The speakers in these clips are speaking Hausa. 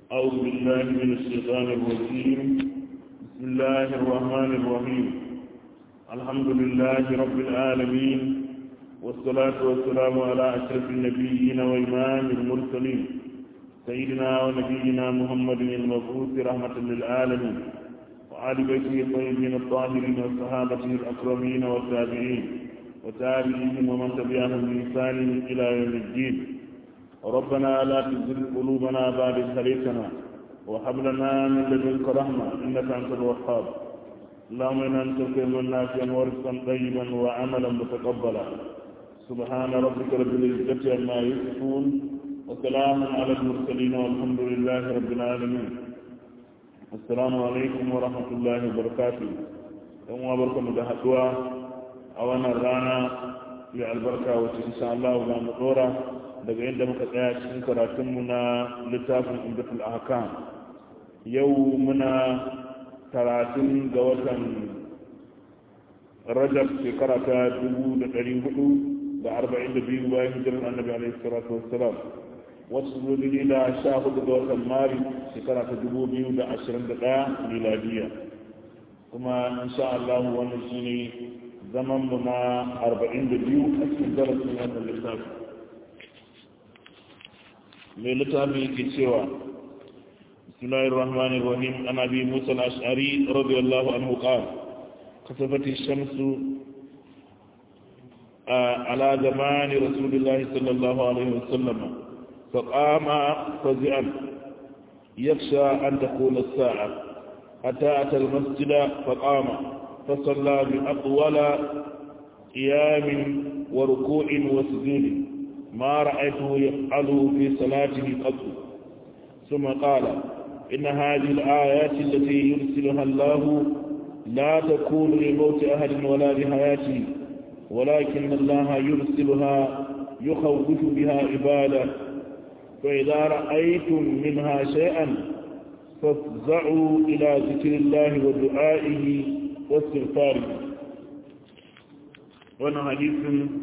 أعوذ بالله من الشيطان الرجيم بسم الله الرحمن الرحيم الحمد لله رب العالمين والصلاة والسلام على أشرف النبيين وإمام المرسلين سيدنا ونبينا محمد المبعوث رحمة للعالمين وآل بيته الطيبين الطاهرين وصحابته الأكرمين والتابعين وتابعيهم ومن تبعهم بإحسان إلى يوم الدين ربنا لا تزغ قلوبنا بعد إذ هديتنا وهب لنا من لدنك رحمة إنك أنت الوهاب اللهم إنا نسألك علما نافعا ورزقا طيبا وعملا متقبلا سبحان ربك رب العزة عما يصفون وسلام على المرسلين والحمد لله رب العالمين السلام عليكم ورحمة الله وبركاته يوم وبركم بحقوا أولا رانا في البركة وإن شاء الله ولا مطورة daga yadda muka tsaya cikin karatunmu na littafin umdatul ahkam yau muna talatin ga watan rajab shekara ta dubu da ɗari hudu da arba'in da biyu bayan hijirar annabi alaihi salatu wassalam wasu zuwa da sha hudu ga watan mari shekara ta dubu biyu da ashirin da ɗaya miladiya kuma insha Allah wannan shine zaman mu na arba'in da biyu a cikin darasin wannan littafin mai littafi yake cewa bismillahir rahmanir rahim an abi musa al-ash'ari radiyallahu anhu qala kasafati shamsu ala zamani rasulillahi sallallahu alaihi wasallam فقام فزعا يخشى أن تكون الساعة حتى أتى المسجد فقام فصلى بأطول قيام وركوع وسجود ما رأيته يفعل في صلاته قط ثم قال إن هذه الآيات التي يرسلها الله لا تكون لموت أهل ولا لحياته ولكن الله يرسلها يخوف بها عباده فإذا رأيتم منها شيئا فافزعوا إلى ذكر الله ودعائه واستغفاره وانا حديث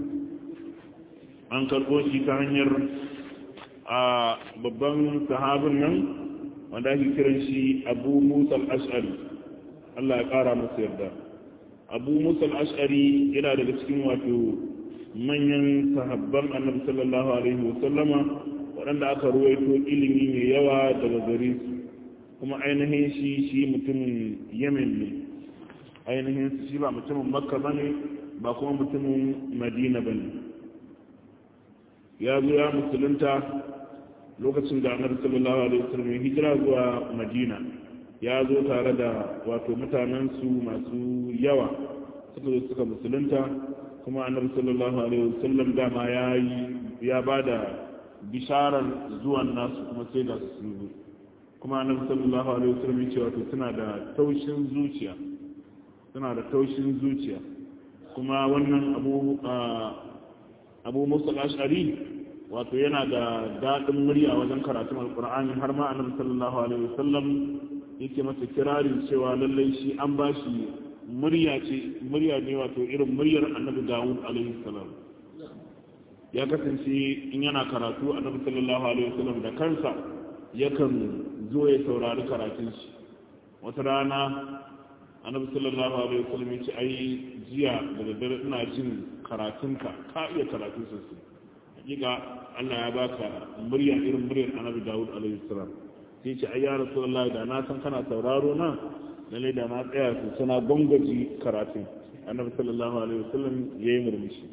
an karɓo shi ta hanyar a babban sahabin nan wanda ake kiran shi abu musa al'ash'ari Allah ya ƙara masa yarda abu musa al'ash'ari yana daga cikin wato manyan sahabban annabi sallallahu alaihi wasallama waɗanda aka ruwaito ilimi mai yawa daga gare su kuma ainihin shi shi mutumin yemen ne ainihin shi ba mutumin makka bane ba kuma mutumin madina bane ya zo ya musulunta lokacin da annabi sallallahu alaihi wasallam ya hijira zuwa madina ya zo tare da wato mutanen su masu yawa suka zo suka musulunta kuma annabi sallallahu alaihi wasallam dama ya yi ya bada bisharar zuwan nasu kuma sai da su zo kuma annabi sallallahu alaihi wasallam ya ce wato suna da taushin zuciya suna da taushin zuciya kuma wannan abu abu musa ashari wato yana da daɗin murya wajen karatun alkur'ani har ma annabi sallallahu alaihi wasallam yake masa kirarin cewa lallai shi an ba shi murya ce murya ne wato irin muryar annabi dawud alaihi salam ya kasance in yana karatu annabi sallallahu alaihi wasallam da kansa yakan zo ya saurari karatun shi wata rana annabi sallallahu alaihi wasallam ya ce ai jiya da daddare ina jin karatunka ka iya karatu sosai hakika Allah ya baka murya irin muryar annabi Dawud alaihi salam sai ce ai ya rasulullahi da na san kana sauraro na lalle da na tsaya su suna gongaji karatun annabi sallallahu alaihi wasallam yayi murmushi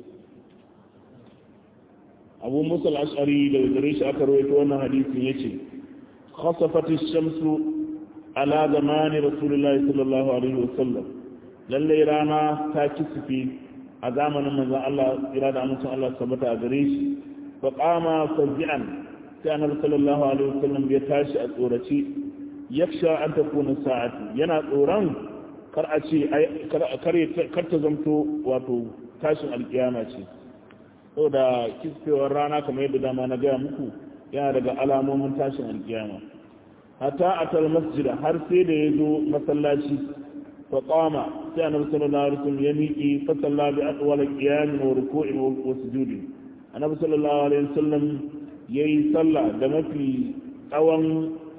Abu Musa al-Ash'ari da gare shi aka rawaito wannan hadisin yace khasafat ash-shamsu ala zamani rasulullahi sallallahu alaihi wasallam lalle rana ta kisufi a zamanin manzon Allah ira da amincin Allah tabbata a gare shi fa qama fazi'an sai annabi sallallahu alaihi wasallam ya tashi a tsorace yaksha an takuna sa'ati yana tsoron kar a ce kar kar ta zamto wato tashin alkiyama ce saboda kisfewar rana kamar yadda dama na gaya muku yana daga alamomin tashin alkiyama hatta atal masjida har sai da ya zo masallaci fa qama sai annabi sallallahu alaihi wasallam ya miƙi fa salla bi atwal qiyam wa ruku'in wa sujud annabi sallallahu alaihi wasallam yayi sallah da mafi tsawon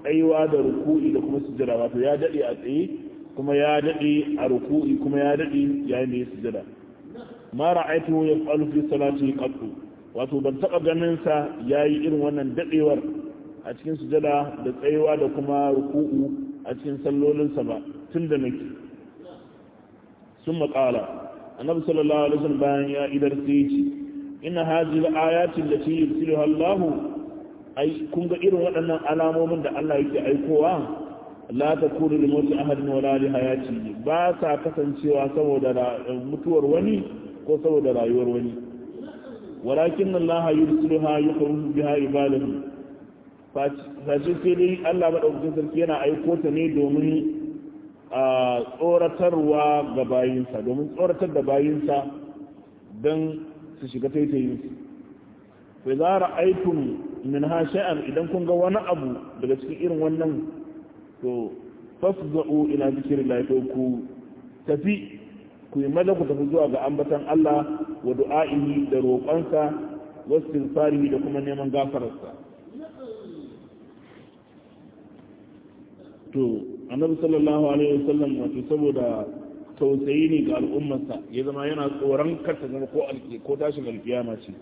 tsayuwa da ruku'i da kuma sujjada wato ya dade a tsaye kuma ya dade a ruku'i kuma ya dade yayin da ya sujjada ma ra'aytu yaf'alu fi salati qattu wato ban taba ganin sa yayi irin wannan dadewar a cikin sujjada da tsayuwa da kuma ruku'u a cikin sallolinsa ba tunda nake sun maƙala annabi sallallahu alaihi wasallam bayan ya idar sai ce inna hadhihi al-ayati allati yursiluha Allah ai kun ga irin waɗannan alamomin da Allah yake aikowa la takunu li mawti ahadin wala li hayati ba sa kasancewa saboda mutuwar wani ko saboda rayuwar wani walakin Allah yursiluha yukhruju biha ibadahu face sai dai Allah madaukakin sarki yana aiko ta ne domin a tsoratarwa ga bayinsa domin tsoratar da bayinsa don su shiga taitayinsu kai za a aikun min ha sha'an idan kun ga wani abu daga cikin irin wannan to fasza'u ila zikirin lafiya ku tafi ku yi maza ku tafi zuwa ga ambatan Allah wa du'a'ihi da roƙonsa wasu tilfari da kuma neman gafararsa to annabi sallallahu alaihi wasallam wato saboda tausayi ne ga al'ummarsa ya zama yana tsoron karta zama ko alki ko tashin alkiyama ce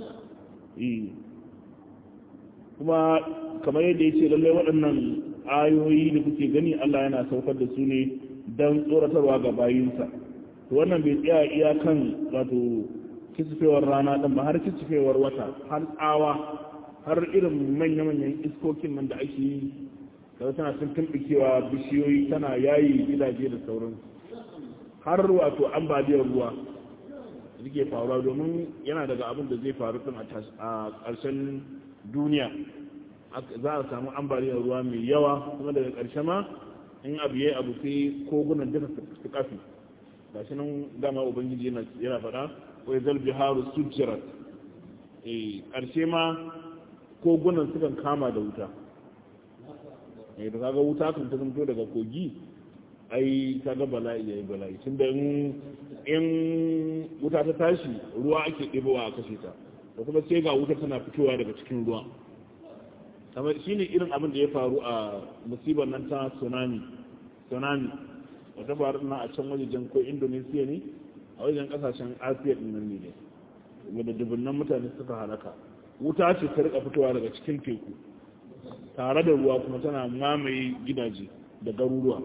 kuma kamar yadda ya ce lallai waɗannan ayoyi da kuke gani Allah yana saukar da su ne don tsoratarwa ga bayinsa to wannan bai tsaya iyakan wato kisfewar rana ɗin ba har kisfewar wata har tsawa har irin manya-manyan iskokin nan da ake yi kaga tana sun tumɓukewa bishiyoyi tana yayi gidaje da sauran har wato ambaliyar ruwa suke faruwa domin yana daga abin da zai faru tun a ƙarshen duniya za a samu ambaliyar ruwa mai yawa kuma daga ƙarshe ma in abu ya abu sai kogunan duka su kafi ga shi nan dama ubangiji yana faɗa wai zalbi haru sujjirat ƙarshe ma kogunan sukan kama da wuta da kaga wuta kan ta zanto daga kogi ai kaga bala'i yayi bala'i tun da in wuta ta tashi ruwa ake ɗebowa a kashe ta da kuma sai ga wuta tana fitowa daga cikin ruwa kamar shine irin abin da ya faru a musibar nan ta tsunami tsunami wata faru na a can wajen ko indonesia ne a wajen kasashen asiya din nan ne wadda dubunnan mutane suka halaka wuta ce ta rika fitowa daga cikin teku tare da ruwa kuma tana mamaye gidaje da garuruwa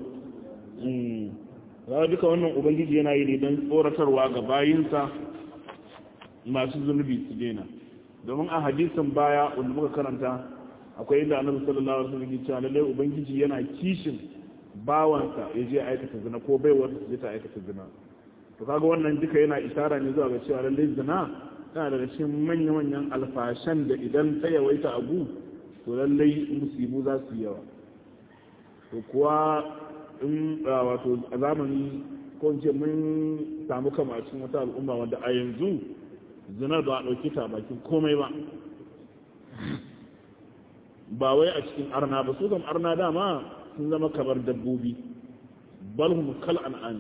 za duka wannan ubangiji yana yi ne don tsoratarwa ga bayinsa masu zunubi su daina domin a hadisin baya wanda muka karanta akwai inda annabi sallallahu alaihi wasallam ya ce lallai ubangiji yana kishin bawansa ya je aikata zina ko baiwar ta je ta aikata zina to kaga wannan duka yana isara ne zuwa ga cewa lallai zina tana daga cikin manya-manyan alfashan da idan ta yawaita abu to lallai musibu za su yawa to kuwa in wato a zamani ko in ce mun samu kama a cikin wata al'umma wanda a yanzu zinar ba a ɗauki ta bakin komai ba ba wai a cikin arna ba su kam arna dama sun zama kamar dabbobi balhum kal an'ami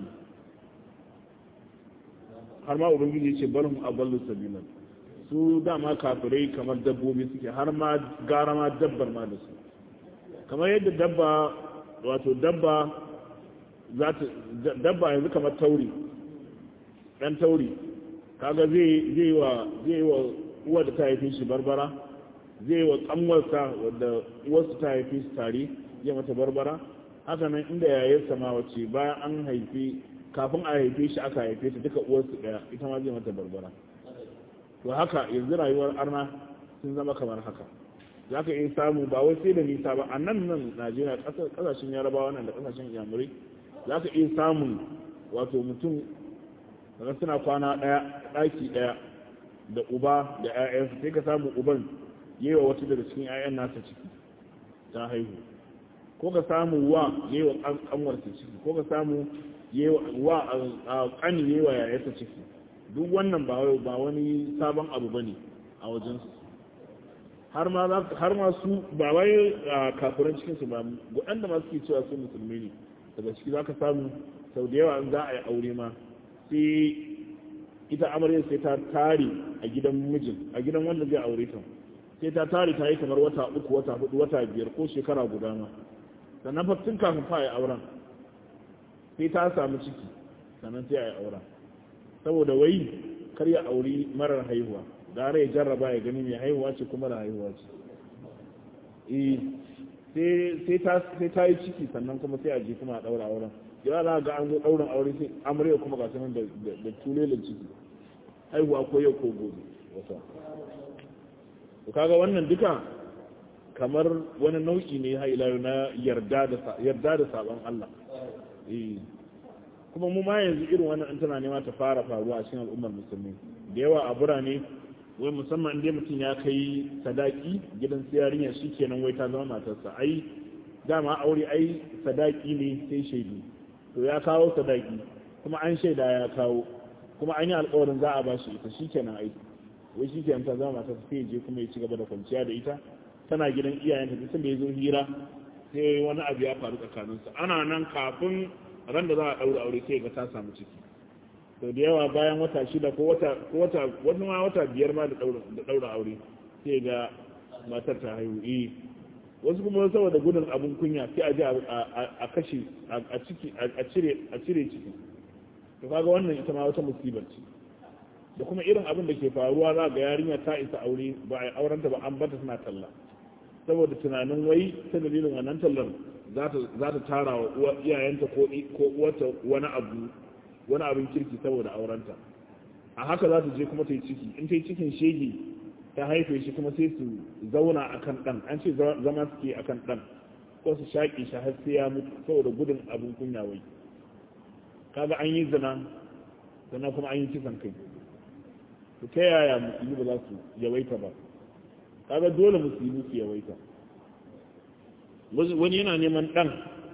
har ma ubangiji ce balhum aballu sabilan su dama kafirai kamar dabbobi suke har ma gara ma dabbar ma da su kamar yadda dabba wato dabba za ta dabba yanzu kamar tauri dan tauri kaga zai zai wa zai wa uwa da ta haife shi barbara zai wa kanwarsa wadda uwarsu ta haife shi tare ya mata barbara haka nan inda yayarsa ma wace bayan an haife kafin a haife shi aka haife ta duka uwarsu daya ita ma zai mata barbara to haka yanzu rayuwar arna sun zama kamar haka za ka iya samu ba wai sai da nisa ba a nan nan najeriya kasashen yarabawa nan da kasashen yamurai za ka iya samun wato mutum daga suna kwana ɗaya ɗaki ɗaya da uba da 'ya'yansu sai ka samu uban yi wa wata daga cikin 'ya'yan nasa ciki ta haihu ko ka samu wa yi wa ƙanwarsa ciki ko ka samu wa ƙani yi wa yayarsa ciki duk wannan ba wani sabon abu ba ne a wajensu har ma su ba wai kafiran cikinsu ba waɗanda ma suke cewa su musulmi ne daga ciki za ka samu sau da yawa za a yi aure ma sai ita amaryar sai ta tare a gidan mijin a gidan wanda zai aure ta sai ta tare ta yi kamar wata uku wata hudu wata biyar ko shekara guda ma sannan fa tun kafin fa yi auren sai ta samu ciki sannan sai a yi auren saboda wai kar ya auri marar haihuwa gara ya jarraba ya gani mai haihuwa ce kuma da haihuwa ce sai ta yi ciki sannan kuma sai a je kuma a daura auren ya za ga an zo daurin aure sai amarya kuma ga sanan da tulelin ciki haihuwa ko yau ko gobe wata to kaga wannan duka kamar wani nau'i ne hailayo na yarda da yarda da sabon Allah eh kuma mu ma yanzu irin wannan an tana nema ta fara faruwa a cikin al'ummar musulmi da yawa a birane wai musamman inda mutum ya kai sadaki gidan yarinya shi kenan wai ta zama matarsa ai dama aure ai sadaki ne sai shaidu to ya kawo sadaki kuma an shaida ya kawo kuma an yi alkawarin za a ba shi ita shi kenan ai wai shi kenan ta zama matarsa sai je kuma ya ci gaba da kwanciya da ita tana gidan iyayenta duk da ya zo hira sai wani abu ya faru tsakaninsu ana nan kafin ran da za a ɗaura aure sai ga ta samu ciki to da yawa bayan wata shida ko wata ko wata wani ma wata biyar ma da ɗaura aure sai ga matar ta haihu eh wasu kuma saboda gudun abin kunya sai a je a kashe a ciki a cire a cire ciki to kaga wannan ita ma wata musibar ce da kuma irin abin da ke faruwa za ga yarinya ta isa aure ba a aurenta ba an bata tana talla saboda tunanin wai ta dalilin wannan tallar za ta tara wa iyayenta ko uwarta wani abu wani abin kirki saboda aurenta a haka za ta je kuma ta yi ciki in ta yi cikin shege ta haife shi kuma sai su zauna a kan ɗan an ce zama suke a kan ɗan ko su shaƙe shi har sai ya mutu saboda gudun abin kunya wai kaga an yi zina sannan kuma an yi kisan kai to ta yaya musulmi ba za su yawaita ba kaga dole musulmi su yawaita wani yana neman ɗan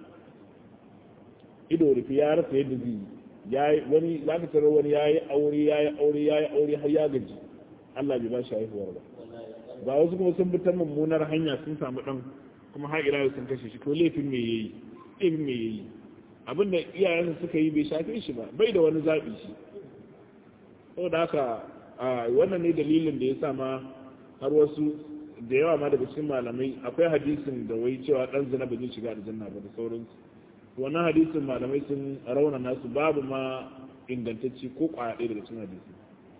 ido rufe ya rasa yadda zai yi wani za ka tarar wani ya yi aure ya yi aure ya yi aure har ya gaji Allah bai ba shi haihuwar ba ba wasu kuma sun fitar mummunar hanya sun samu ɗan kuma har ila sun kashe shi to laifin me yayi laifin me yayi abinda iyayensa suka yi bai shafe shi ba bai da wani zaɓi shi saboda haka wannan ne dalilin da ya sa ma har wasu da yawa ma daga cikin malamai akwai hadisin da wai cewa dan zina ba zai shiga aljanna ba da sauransu wannan hadisin malamai sun rauna nasu babu ma ingantacci ko kwaya ɗaya daga cikin hadisi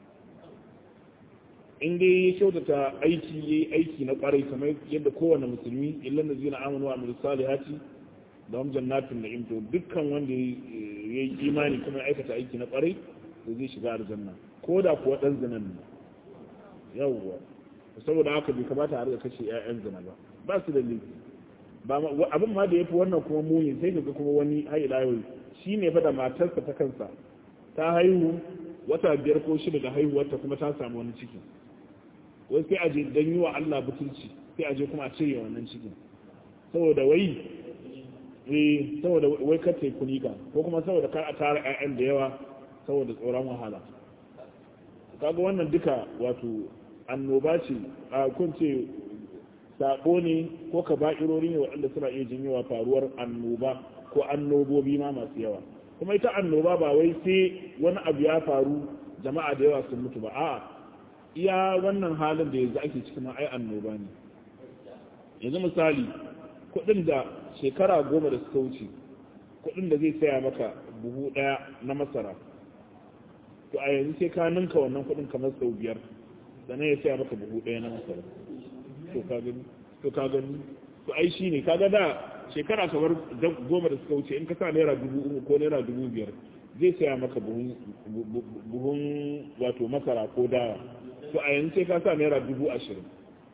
in dai ya kyautata aiki ya yi aiki na kwarai kamar yadda kowane musulmi illan da zina amanu wa amilu salihati da wam jannatin da imto dukkan wanda ya yi imani kuma ya aikata aiki na kwarai da zai shiga aljanna ko da kuwa dan zinan ne yawwa saboda haka bai kamata a riga kashe 'ya'yan zina ba ba su da laifi abin ma da ya fi wannan kuma muni sai ga kuma wani haila yau shi ne fa da matarsa ta kansa ta haihu wata biyar ko shida da haihuwarta kuma ta samu wani ciki wai sai a je don yi wa Allah butulci sai a je kuma a cire wannan cikin saboda wai eh saboda wai kar ta yi kunika ko kuma saboda kar a tara 'ya'yan da yawa saboda tsoron wahala kaga wannan duka wato annoba ce a kunce sabo ne ko ka ba'irori ne waɗanda suna iya janyowa faruwar annoba ko annobobi ma masu yawa kuma ita annoba ba wai sai wani abu ya faru jama'a da yawa sun mutu ba a iya wannan halin da yanzu ake cikin ai annoba ne yanzu misali kuɗin da shekara goma da suka wuce kuɗin da zai saya maka buhu ɗaya na masara to a yanzu sai ka ninka wannan kuɗin kamar sau biyar sannan ya saya maka buhu ɗaya na masara to ka gani to ka gani to ai shine kaga da shekara kamar goma da suka wuce in ka sa naira dubu uku ko naira dubu biyar zai saya maka buhun wato masara ko dawa to a yanzu sai ka sa naira dubu ashirin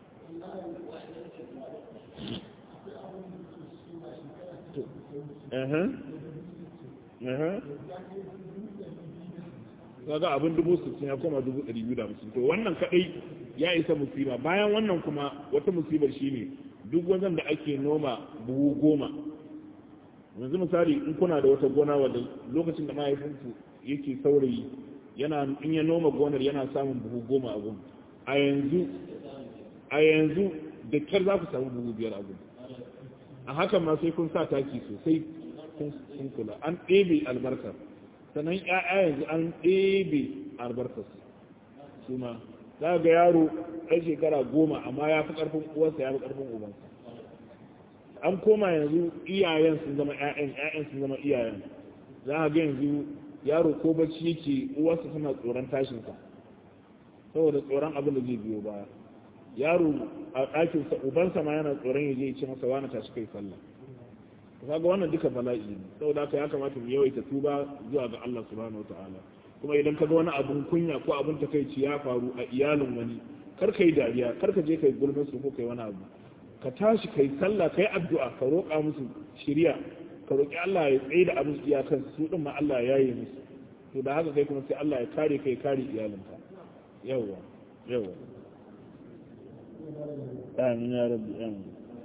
kaga abin dubu sittin ya koma dubu ɗari biyu da hamsin to wannan kaɗai ya isa musiba bayan wannan kuma wata musibar shine duk wajen da ake noma buhu goma yanzu misali in kuna da wata gona wadda lokacin da mahaifinku yake saurayi yana in ya noma gonar yana samun buhu goma a gun a yanzu a yanzu da kyar za ku samu buhu biyar a gun a hakan ma sai kun sa taki sosai kun kula an ɗebe albarkar sannan ya'ya yanzu an ɗebe albarkar su ma za ga yaro ɗan shekara goma amma ya fi ƙarfin uwarsa ya fi ƙarfin ubansa an koma yanzu iyayen sun zama ƴaƴan ƴaƴan sun zama iyayen za ga yanzu yaro ko bacci yake uwarsa suna tsoron tashinsa saboda tsoron abin da zai biyo baya yaro a ɗakinsa ubansa ma yana tsoron ya je ya ce masa wani tashi kai sallah kaga wannan duka bala'i ne saboda haka ya kamata mu yawaita tuba zuwa ga Allah subhanahu wataala kuma idan ka ga wani abun kunya ko abun takaici ya faru a iyalin wani kar kai dariya kar ka je kai gulmin su ko kai wani abu ka tashi kai sallah kai addu'a ka roƙa musu shiriya ka roƙi Allah ya tsaye da abin iyakan su din ma Allah ya yi musu to da haka kai kuma sai Allah ya kare kai kare iyalinka yawa yawa amin ya rabbi amin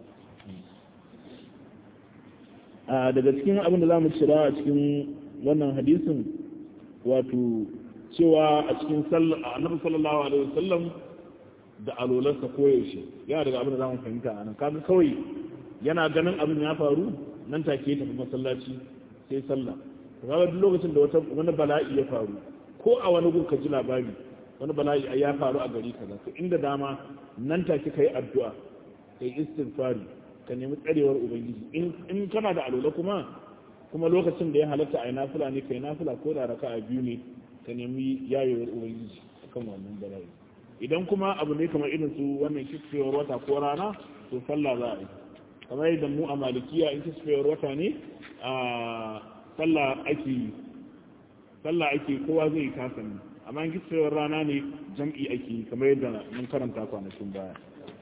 a daga cikin abin da zamu cira a cikin wannan hadisin wato cewa a cikin annabi sallallahu alaihi wasallam da alolarsa koyaushe yana daga abin da zamu fahimta a nan kaga kawai yana ganin abin ya faru nan take ya tafi masallaci sai sallah kaga duk lokacin da wata wani bala'i ya faru ko a wani gun ka ji labari wani bala'i ya faru a gari kaza to inda dama nan take kai addu'a kai istighfari ka nemi tsarewar ubangiji in kana da alola kuma kuma lokacin da ya halatta a yi nafila ne kai nafila ko da raka a biyu ne ka nemi yayewar ubangiji akan wannan bala'i idan kuma abu ne kamar irin su wannan kisfewar wata ko rana to sallah za a yi kamar yadda mu a malikiya in kisfewar wata ne a sallah ake yi sallah ake kowa zai kasa ne amma in kisfewar rana ne jam'i ake yi kamar yadda mun karanta kwanakin baya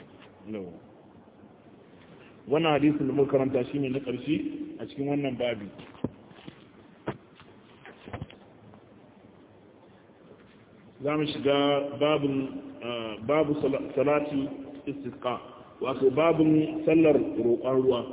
wannan hadisin da muka karanta shine na ƙarshe a cikin wannan babi za mu shiga babin babu salati istisqa wato babin sallar roƙon ruwa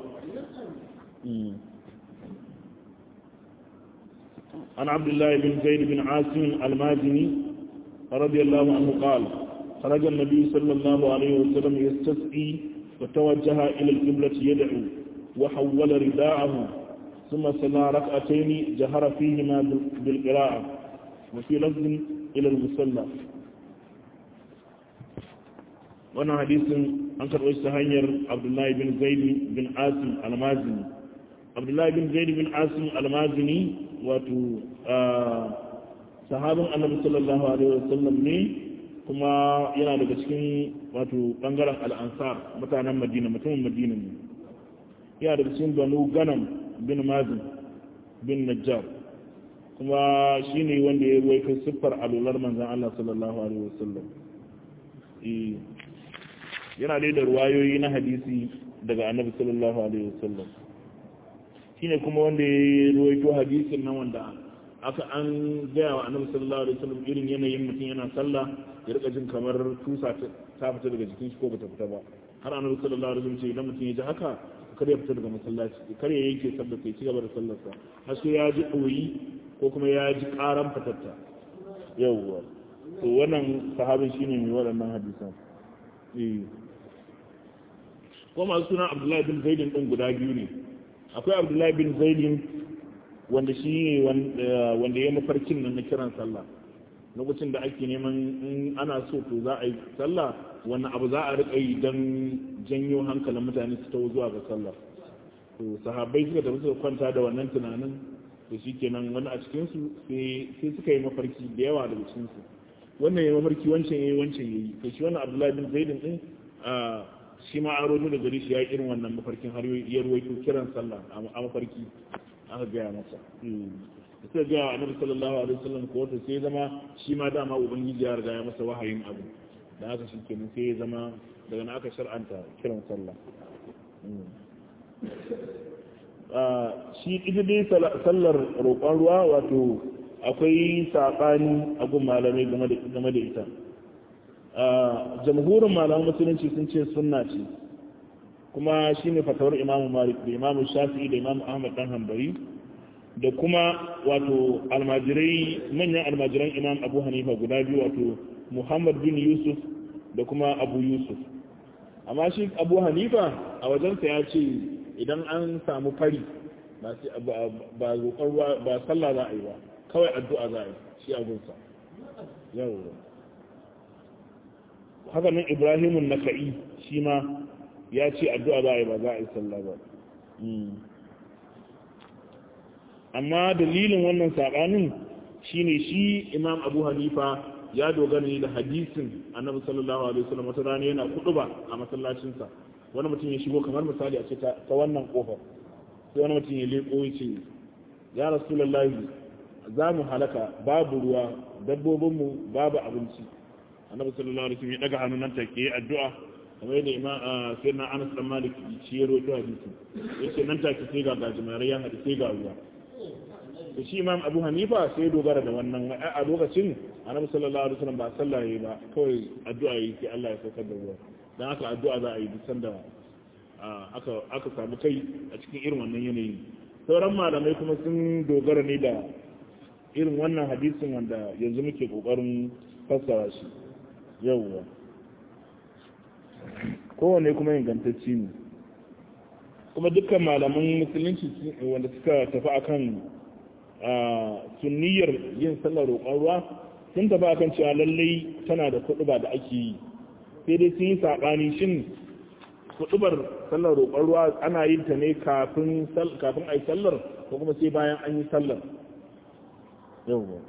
عن عبد الله بن زيد بن عاصم المازني رضي الله عنه قال خرج النبي صلى الله عليه وسلم يستسقي وتوجه إلى القبلة يدعو وحول رداءه ثم صلى ركعتين جهر فيهما بالقراءة وفي لفظ إلى المصلى وانا حديث أنكر ويستهنير عبد الله بن زيد بن عاصم المازني عبد الله بن زيد بن عاصم المازني واتو آه صحابة النبي صلى الله عليه وسلم ne kuma yana daga cikin wato bangaren al'ansar mutanen madina mutumin madina ne yana daga cikin banu ganam bin mazin bin najjar kuma shi ne wanda ya ruwaito siffar alular manzan Allah sallallahu alaihi wasallam yana dai da ruwayoyi na hadisi daga annabi sallallahu alaihi wasallam shi ne kuma wanda ya ruwaito hadisin nan wanda aka an gaya wa annabi sallallahu alaihi wasallam irin yanayin mutum yana sallah ya rika jin kamar tusa ta fita daga jikin shi ko bata fita ba har annabi sallallahu alaihi wasallam ce idan mutum ya ji haka kar ya fita daga masallaci kar ya yanke sallar sai ci gaba da sallar sa har sai ya ji ɗoyi ko kuma ya ji ƙaran fatatta yawwa to wannan sahabin shine mai waɗannan hadisan eh ko masu suna Abdullahi bin Zaidin din guda biyu ne akwai Abdullahi bin Zaidin wanda shi wanda ya mafarkin nan na kiran sallah lokacin da ake neman in ana so to za a yi sallah wani abu za a riƙa yi don janyo hankalin mutane su ta zuwa ga sallah to sahabbai suka tafi suka kwanta da wannan tunanin to shi kenan wani a cikinsu sai suka yi mafarki da yawa daga cikinsu wannan ya mafarki wancan ya yi wancan ya yi to shi wannan abdullahi bin zaidin din shi ma an rojo da gari shi ya yi irin wannan mafarkin har ya ruwaito kiran sallah a mafarki aka gaya masa da suka gaya annabi sallallahu alaihi wasallam ko wata sai zama shi ma dama ubangiji ya riga ya masa wahayin abu da haka shi kenan sai ya zama daga na aka shar'anta kiran sallah shi ita dai sallar roƙon ruwa wato akwai saɓani a gun malamai game da ita jamhurin malaman musulunci sun ce sunna ce kuma shi ne fatawar imamu malik da imamu shafi'i da imamu ahmad dan hambari da kuma wato almajirai manyan almajiran imam abu hanifa guda biyu wato muhammad bin yusuf da kuma abu yusuf amma shi abu hanifa a wajensa ya ce idan an samu fari ba roƙon ba sallah za a yi ba kawai addu'a za a yi shi abunsa yau haka nan ibrahimun naka'i shi ma ya ce addu'a za a yi ba za a yi sallah ba amma dalilin wannan saɓanin shine shi imam abu hanifa ya dogara ne da hadisin annabi sallallahu alaihi wasallam wata rana yana ba a masallacinsa wani mutum ya shigo kamar misali a ce ta wannan kofar sai wani mutum ya leko ya ce ya rasulullahi za mu halaka babu ruwa dabbobinmu babu abinci annabi sallallahu alaihi wasallam ya daga hannun nan take yi addu'a kamar yadda imam sayyidina Anas dan Malik shi ya rawaito hadisi yace nan take sai ga gajimare ya hadi sai ga ruwa to shi imam Abu Hanifa sai ya dogara da wannan a lokacin annabi sallallahu alaihi wasallam ba sallah yayi ba kawai addu'a yayi sai Allah ya saukar da ruwa dan haka addu'a za a yi duk sanda aka aka samu kai a cikin irin wannan yanayi sauran malamai kuma sun dogara ne da irin wannan hadisin wanda yanzu muke kokarin fassara shi yauwa kowane kuma ingantacci ne kuma dukkan malaman musulunci wanda suka tafi akan sunniyar yin sallar roƙon ruwa sun tafi akan cewa lallai tana da kuɗuba da ake yi sai dai sun yi saɓani shin kuɗubar sallar roƙon ruwa ana yin ta ne kafin a yi sallar ko kuma sai bayan an yi sallar yauwa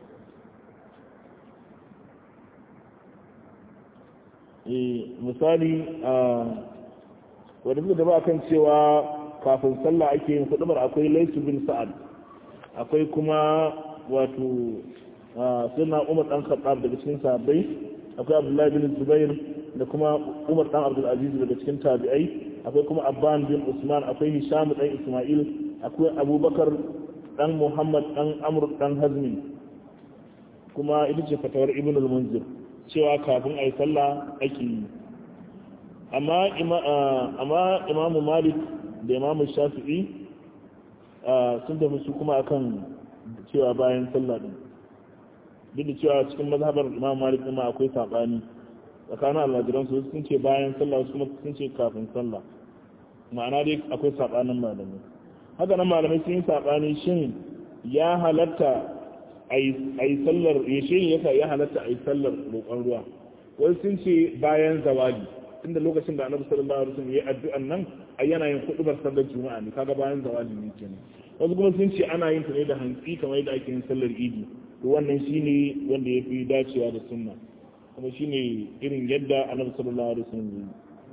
misali wadda suka daba kan cewa kafin sallah ake yin kudubar akwai laisu bin sa'ad akwai kuma wato suna umar dan khattab daga cikin sahabbai akwai abdullahi bin zubair da kuma umar dan abdul aziz daga cikin tabi'ai akwai kuma abban bin usman akwai hisham dan isma'il akwai abubakar dan muhammad dan amr dan hazmi kuma ita ce fatawar ibn al-munzir cewa kafin a yi sallah ake yi amma imamu malik da imamu shafi'i sun tafi su kuma akan cewa bayan sallah din duk da cewa cikin mazhabar imamu malik ɗin akwai saɓani tsakanin almajiran su sun ce bayan sallah su kuma sun ce kafin sallah ma'ana dai akwai saɓanin malamai haka nan malamai sun yi saɓani shin ya halatta a yi sallar yashe ne yasa ya halatta a yi sallar roƙon ruwa wai sun ce bayan zawali tunda lokacin da annabi sallallahu alaihi wasallam ya addu'an nan a yana yin kudubar sallar juma'a ne kaga bayan zawali ne kenan wasu kuma sun ce ana yin ta ne da hantsi kamar yadda ake yin sallar idi to wannan shine wanda ya fi dacewa da sunna kuma shine irin yadda annabi sallallahu alaihi wasallam ya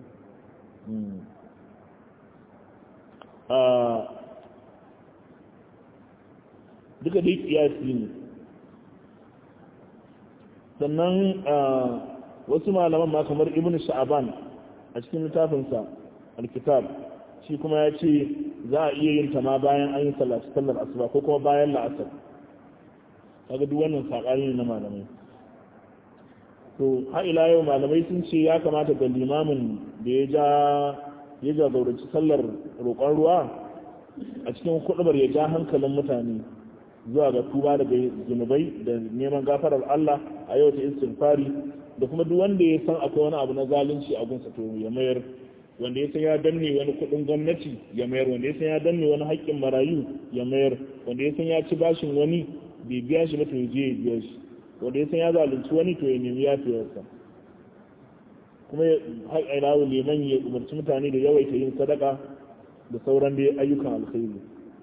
yi duka dai kiyasi ne sannan wasu malaman ma kamar ibn sha'aban a cikin littafinsa alkitab shi kuma ya ce za a iya yin ta ma bayan an yi sallar asuba ko kuma bayan la'asar kaga duk wannan saƙari ne na malamai to har ila yau malamai sun ce ya kamata ga limamin da ya ja ya jagoranci sallar roƙon ruwa a cikin kuɗubar ya ja hankalin mutane zuwa ga tuba daga zunubai da neman gafarar Allah a yau ta istighfari da kuma duk wanda ya san akwai wani abu na zalunci a gunsa to ya mayar wanda ya san ya danne wani kudin gwamnati ya mayar wanda ya san ya danne wani haƙƙin marayu ya mayar wanda ya san ya ci bashin wani bai biya shi ba to ya je ya biya shi wanda ya san ya zalunci wani to ya nemi yafiyarsa kuma haƙƙin rawu liman ya umarci mutane da yawaita yin sadaka da sauran dai ayyukan alkhairi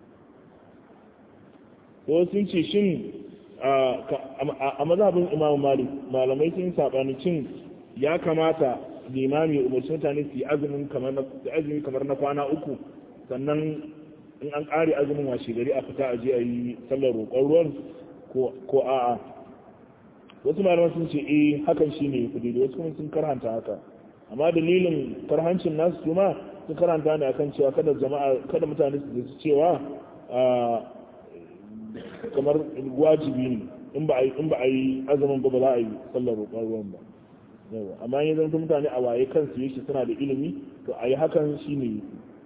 ko sun ce shin a mazhabin imamu malik malamai sun saɓani cin ya kamata limami umarci mutane su yi azumin kamar na kwana uku sannan in an ƙare azumin washe gari a fita a je a yi sallar roƙon ruwan ko a'a wasu malaman sun ce eh hakan shi ne kudi da wasu kuma sun karhanta haka amma dalilin karhancin nasu su ma sun karanta ne akan cewa kada jama'a kada mutane su cewa kamar wajibi ne in ba a yi azumin ba ba za a yi sallar roƙon ruwan ba amma yin zanta mutane a waye kansu yake suna da ilimi to a yi hakan shi ne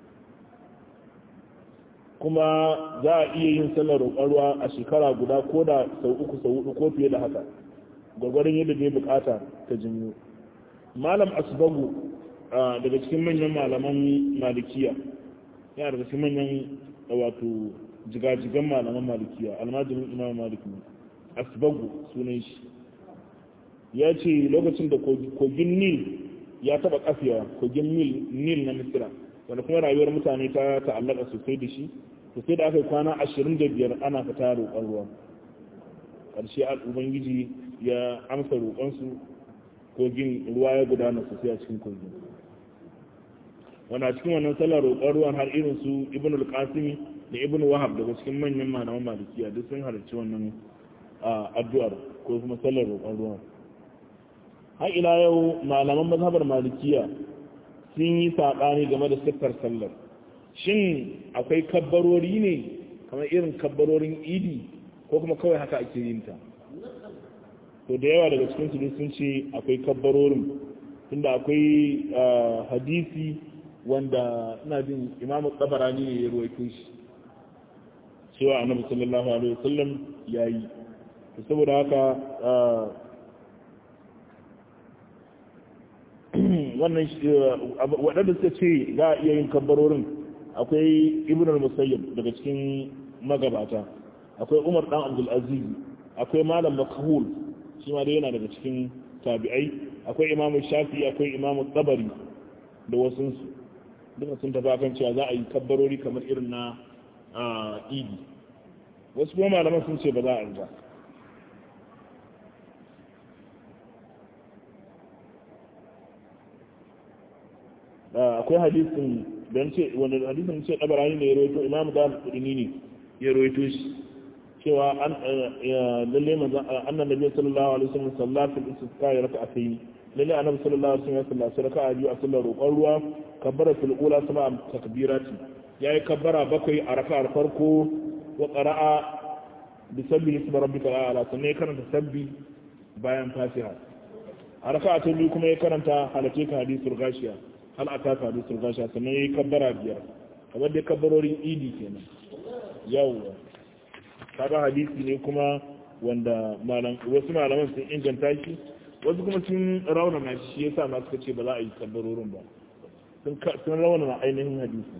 kuma za a iya yin sallar roƙon ruwa a shekara guda ko da sau uku sau hudu ko fiye da haka gwagwarin yadda bai bukata ta jinyo malam asbagu daga cikin manyan malaman malikiya yana daga cikin manyan wato jigajigan malaman malikiya almajirin imam malik ne asbagu sunan shi ya ce lokacin da kogin nil ya taba kafewa kogin nil na misira wanda kuma rayuwar mutane ta ta'allaka sosai da shi sosai da aka yi kwana ashirin da biyar ana fita roƙon ruwa ƙarshe ubangiji ya amsa roƙonsu kogin ruwa ya gudana sosai a cikin kogin wanda cikin wannan sallar roƙon ruwan har irin su ibn al-qasimi da ibn wahab daga cikin manyan malaman malikiya duk sun halarci wannan addu'ar ko kuma sallar roƙon ruwan har ila yau malaman mazhabar malikiya sun yi saɓani game da siffar sallar shin akwai kabbarori ne kamar irin kabbarorin idi ko kuma kawai haka ake yin ta to da yawa daga cikin su sun ce akwai kabbarorin tunda akwai hadisi wanda ina jin imamu tsabarani ne ya ruwaito shi cewa annabi sallallahu alaihi wasallam yayi saboda haka wannan waɗanda suka ce za a iya yin kabbarorin akwai ibn al-musayyib daga cikin magabata akwai umar dan abdul aziz akwai malam makhul shi ma dai yana daga cikin tabi'ai akwai imam shafi akwai imam tabari da wasu su duka sun tafi akan cewa za a yi kabbarori kamar irin na idi wasu kuma malaman sun ce ba za a yi ba akwai hadisin don ce wanda hadisin ce dabarani ne ya rawaito imamu da kudini ne ya rawaito shi cewa an lalle manzon annan nabi sallallahu alaihi wasallam sallatul istisqa ya raka'a tayi lalle annabi sallallahu alaihi wasallam ya sallata raka'a biyu a sallar roƙon ruwa kabbara fil ula sama takbirati yayi kabbara bakwai a raka'ar farko wa qara'a bi sabbi ismi rabbikal a'la sannan ya karanta sabbi bayan fatiha a raka'a ta biyu kuma ya karanta halatte ka hadisul gashiya hal aka ka hadisul gashiya sannan ya yi kabbara biyar kamar dai kabbarorin idi kenan yawwa kaga hadisi ne kuma wanda malam wasu malaman sun inganta shi wasu kuma sun raunana shi yasa ma suka ce ba za a yi kabbarorin ba sun raunana ainihin hadisi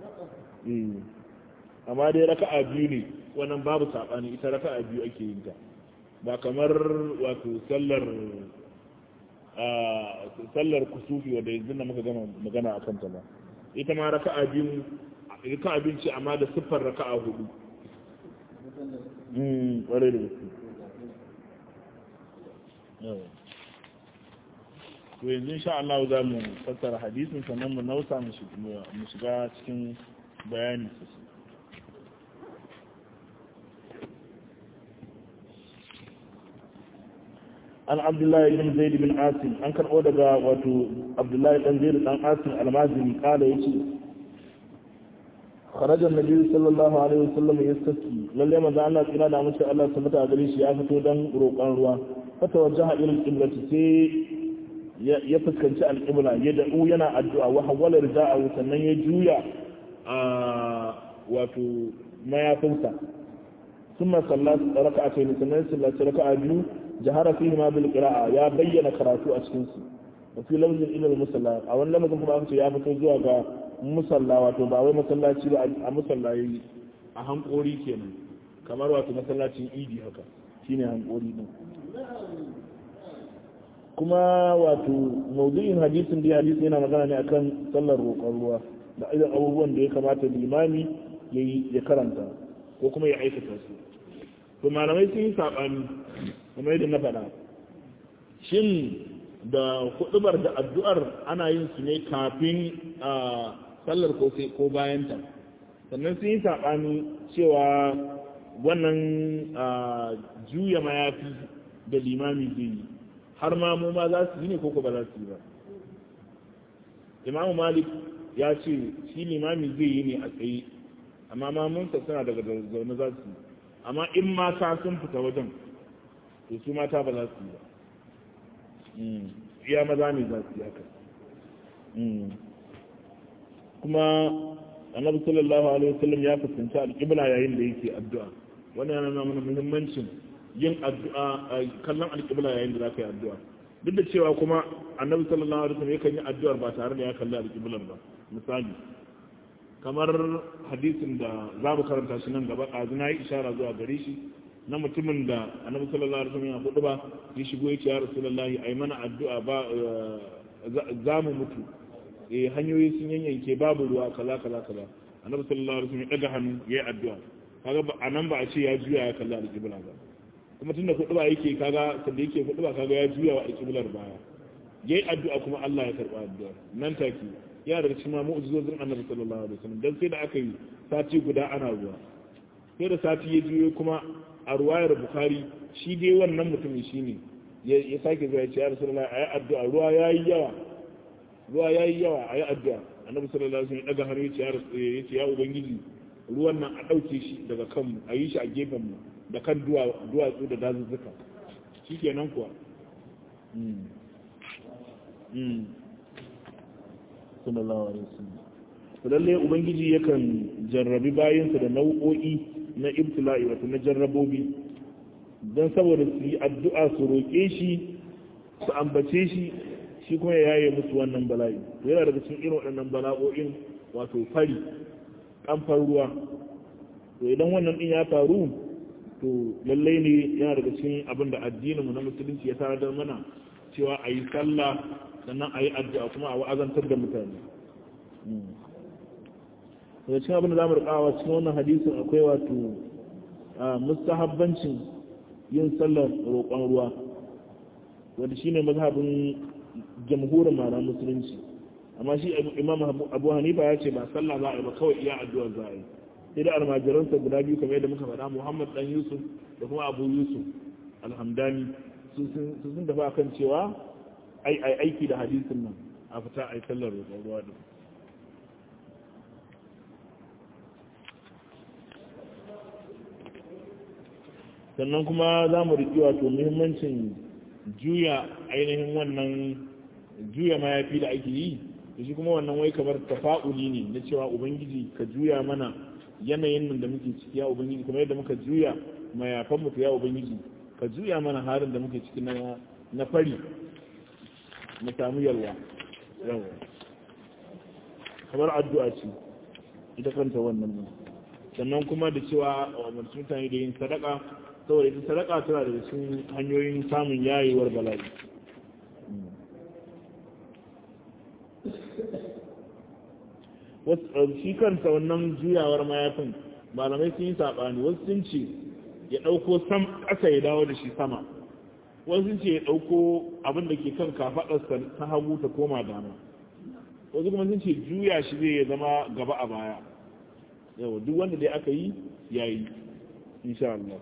amma dai raka'a biyu ne wannan babu saɓani ita raka'a biyu ake yin ta ba kamar wato sallar sallar kusufi wadda yanzu na muka gama magana a kanta ba ita ma raka'a biyu raka'a biyu ce amma da siffar raka'a hudu ƙwarai da gaske to yanzu insha Allah za mu fassara hadisin sannan mu nausa mu shiga cikin bayani sosai an abdullahi bin zaid bin asim an karɓo daga wato abdullahi dan zaid dan asim almazini kala yace kharaja annabi sallallahu alaihi wasallam yastaski lalle manzo Allah tsira da mace Allah subhanahu wa gare shi ya fito dan roƙon ruwa fata wajaha ila al-qiblati sai ya fuskanci al-qibla ya da'u yana addu'a wa hawala rida'ahu sannan ya juya a wato mayafinsa ثم صلى ركعتين sannan صلى ركعة biyu jahara fihi ma bil qira'a ya bayyana karatu a cikin su wa fi lafzin ila al musalla a wannan lafzin kuma aka ce ya fito zuwa ga musalla wato ba wai masallaci ba a musalla yayi a hankori kenan kamar wato masallacin idi haka shine hankori din kuma wato maudu'in hadisin da hadisi yana magana ne akan sallar roƙon ruwa da irin abubuwan da ya kamata limami ya karanta ko kuma ya aikata su to malamai sun yi saɓani kuma yadda na faɗa shin da hudubar da addu'ar ana yin su ne kafin a sallar ko bayanta sannan sun yi saɓani cewa wannan juya mayafi da limami zai yi har ma mu ma za su yi ne ko ba za su yi ba imamu malik ya ce shi limami zai yi ne a tsaye amma mamunsa suna daga zaune za su yi amma in mata sun fita wajen to su mata ba za su yi ba iya maza ne za su yi haka kuma annabi sallallahu alaihi wasallam ya fuskanci alƙibla yayin da yake addu'a wannan yana nuna mana muhimmancin yin addu'a kallon alƙibla yayin da za ka yi addu'a duk da cewa kuma annabi sallallahu alaihi wasallam yakan yi addu'ar ba tare da ya kalli alƙiblar ba misali kamar hadisin da za mu karanta shi nan gaba ɗazu na yi ishara zuwa gare shi na mutumin da annabi sallallahu alaihi wasallam ya hudu ba ya shigo ya ce ya rasulullahi ai mana addu'a ba za mu mutu eh hanyoyi sun yanyanke babu ruwa kaza kaza kaza annabi sallallahu alaihi wasallam ya daga hannu ya yi addu'a kaga a nan ba a ce ya juya ya kalla alƙibla ba kuma tunda hudu ba yake kaga sanda yake hudu ba kaga ya juya wa alƙiblar baya yayi addu'a kuma Allah ya karba addu'a nan take ya daga cikin mu'jizozin annabi sallallahu alaihi wasallam dan sai da aka yi sati guda ana ruwa sai da sati ya juyo kuma a ruwayar bukhari shi dai wannan mutumin shine ya sake zuwa ya ce ya rasulullahi ayi addu'a ruwa yayi yawa ruwa yayi yawa ayi addu'a annabi sallallahu alaihi wasallam daga hannu ya ce ya ubangiji ruwan nan a dauke shi daga kanmu a yi shi a gefen mu da kan duwatsu da dazuzzuka shikenan kuwa sallallahu alaihi wasallam to lalle ubangiji yakan jarrabi bayinsa da nau'o'i na ibtila'i wato na jarrabobi don saboda su yi addu'a su roƙe shi su ambace shi shi kuma ya yaye musu wannan bala'i yana daga cikin irin waɗannan bala'o'in wato fari kamfar ruwa to idan wannan din ya faru to lallai ne yana daga cikin abin da addininmu na musulunci ya tarar mana cewa a yi sallah sannan a yi addu'a kuma a wa'azantar da mutane daga cikin abin da za mu rikawa cikin wannan hadisin akwai wato mustahabbancin yin sallar roƙon ruwa wanda shine mazhabin jamhurin malaman musulunci amma shi imam abu hanifa ya ce ba sallah za a yi ba kawai iya addu'a za a yi sai da almajiransa guda biyu kamar yadda muka faɗa muhammad dan yusuf da kuma abu yusuf alhamdani sun tafi akan cewa ai aiki da hadisin nan a fita a yi sallar roƙon ruwa din sannan kuma za mu riƙi wato muhimmancin juya ainihin wannan juya mayafi da ake yi da shi kuma wannan wai kamar tafa'uli ne na cewa ubangiji ka juya mana yanayin nan da muke ciki ya ubangiji kamar yadda muka juya mayafan mu ya ubangiji ka juya mana harin da muke ciki na na fari mu samu yalwa yawa kamar addu'a ce ita kanta wannan ne sannan kuma da cewa a umarci mutane da yin sadaka saboda ita sadaka tana da cikin hanyoyin samun yayewar bala'i shi kanta wannan juyawar mayafin malamai sun yi saɓani wasu sun ce ya ɗauko sam ƙasa ya dawo da shi sama wasu sun ce ya ɗauko abin da ke kan kafaɗarsa ta hagu ta koma dama wasu kuma sun ce juya shi zai zama gaba a baya yawa duk wanda dai aka yi ya yi insha Allah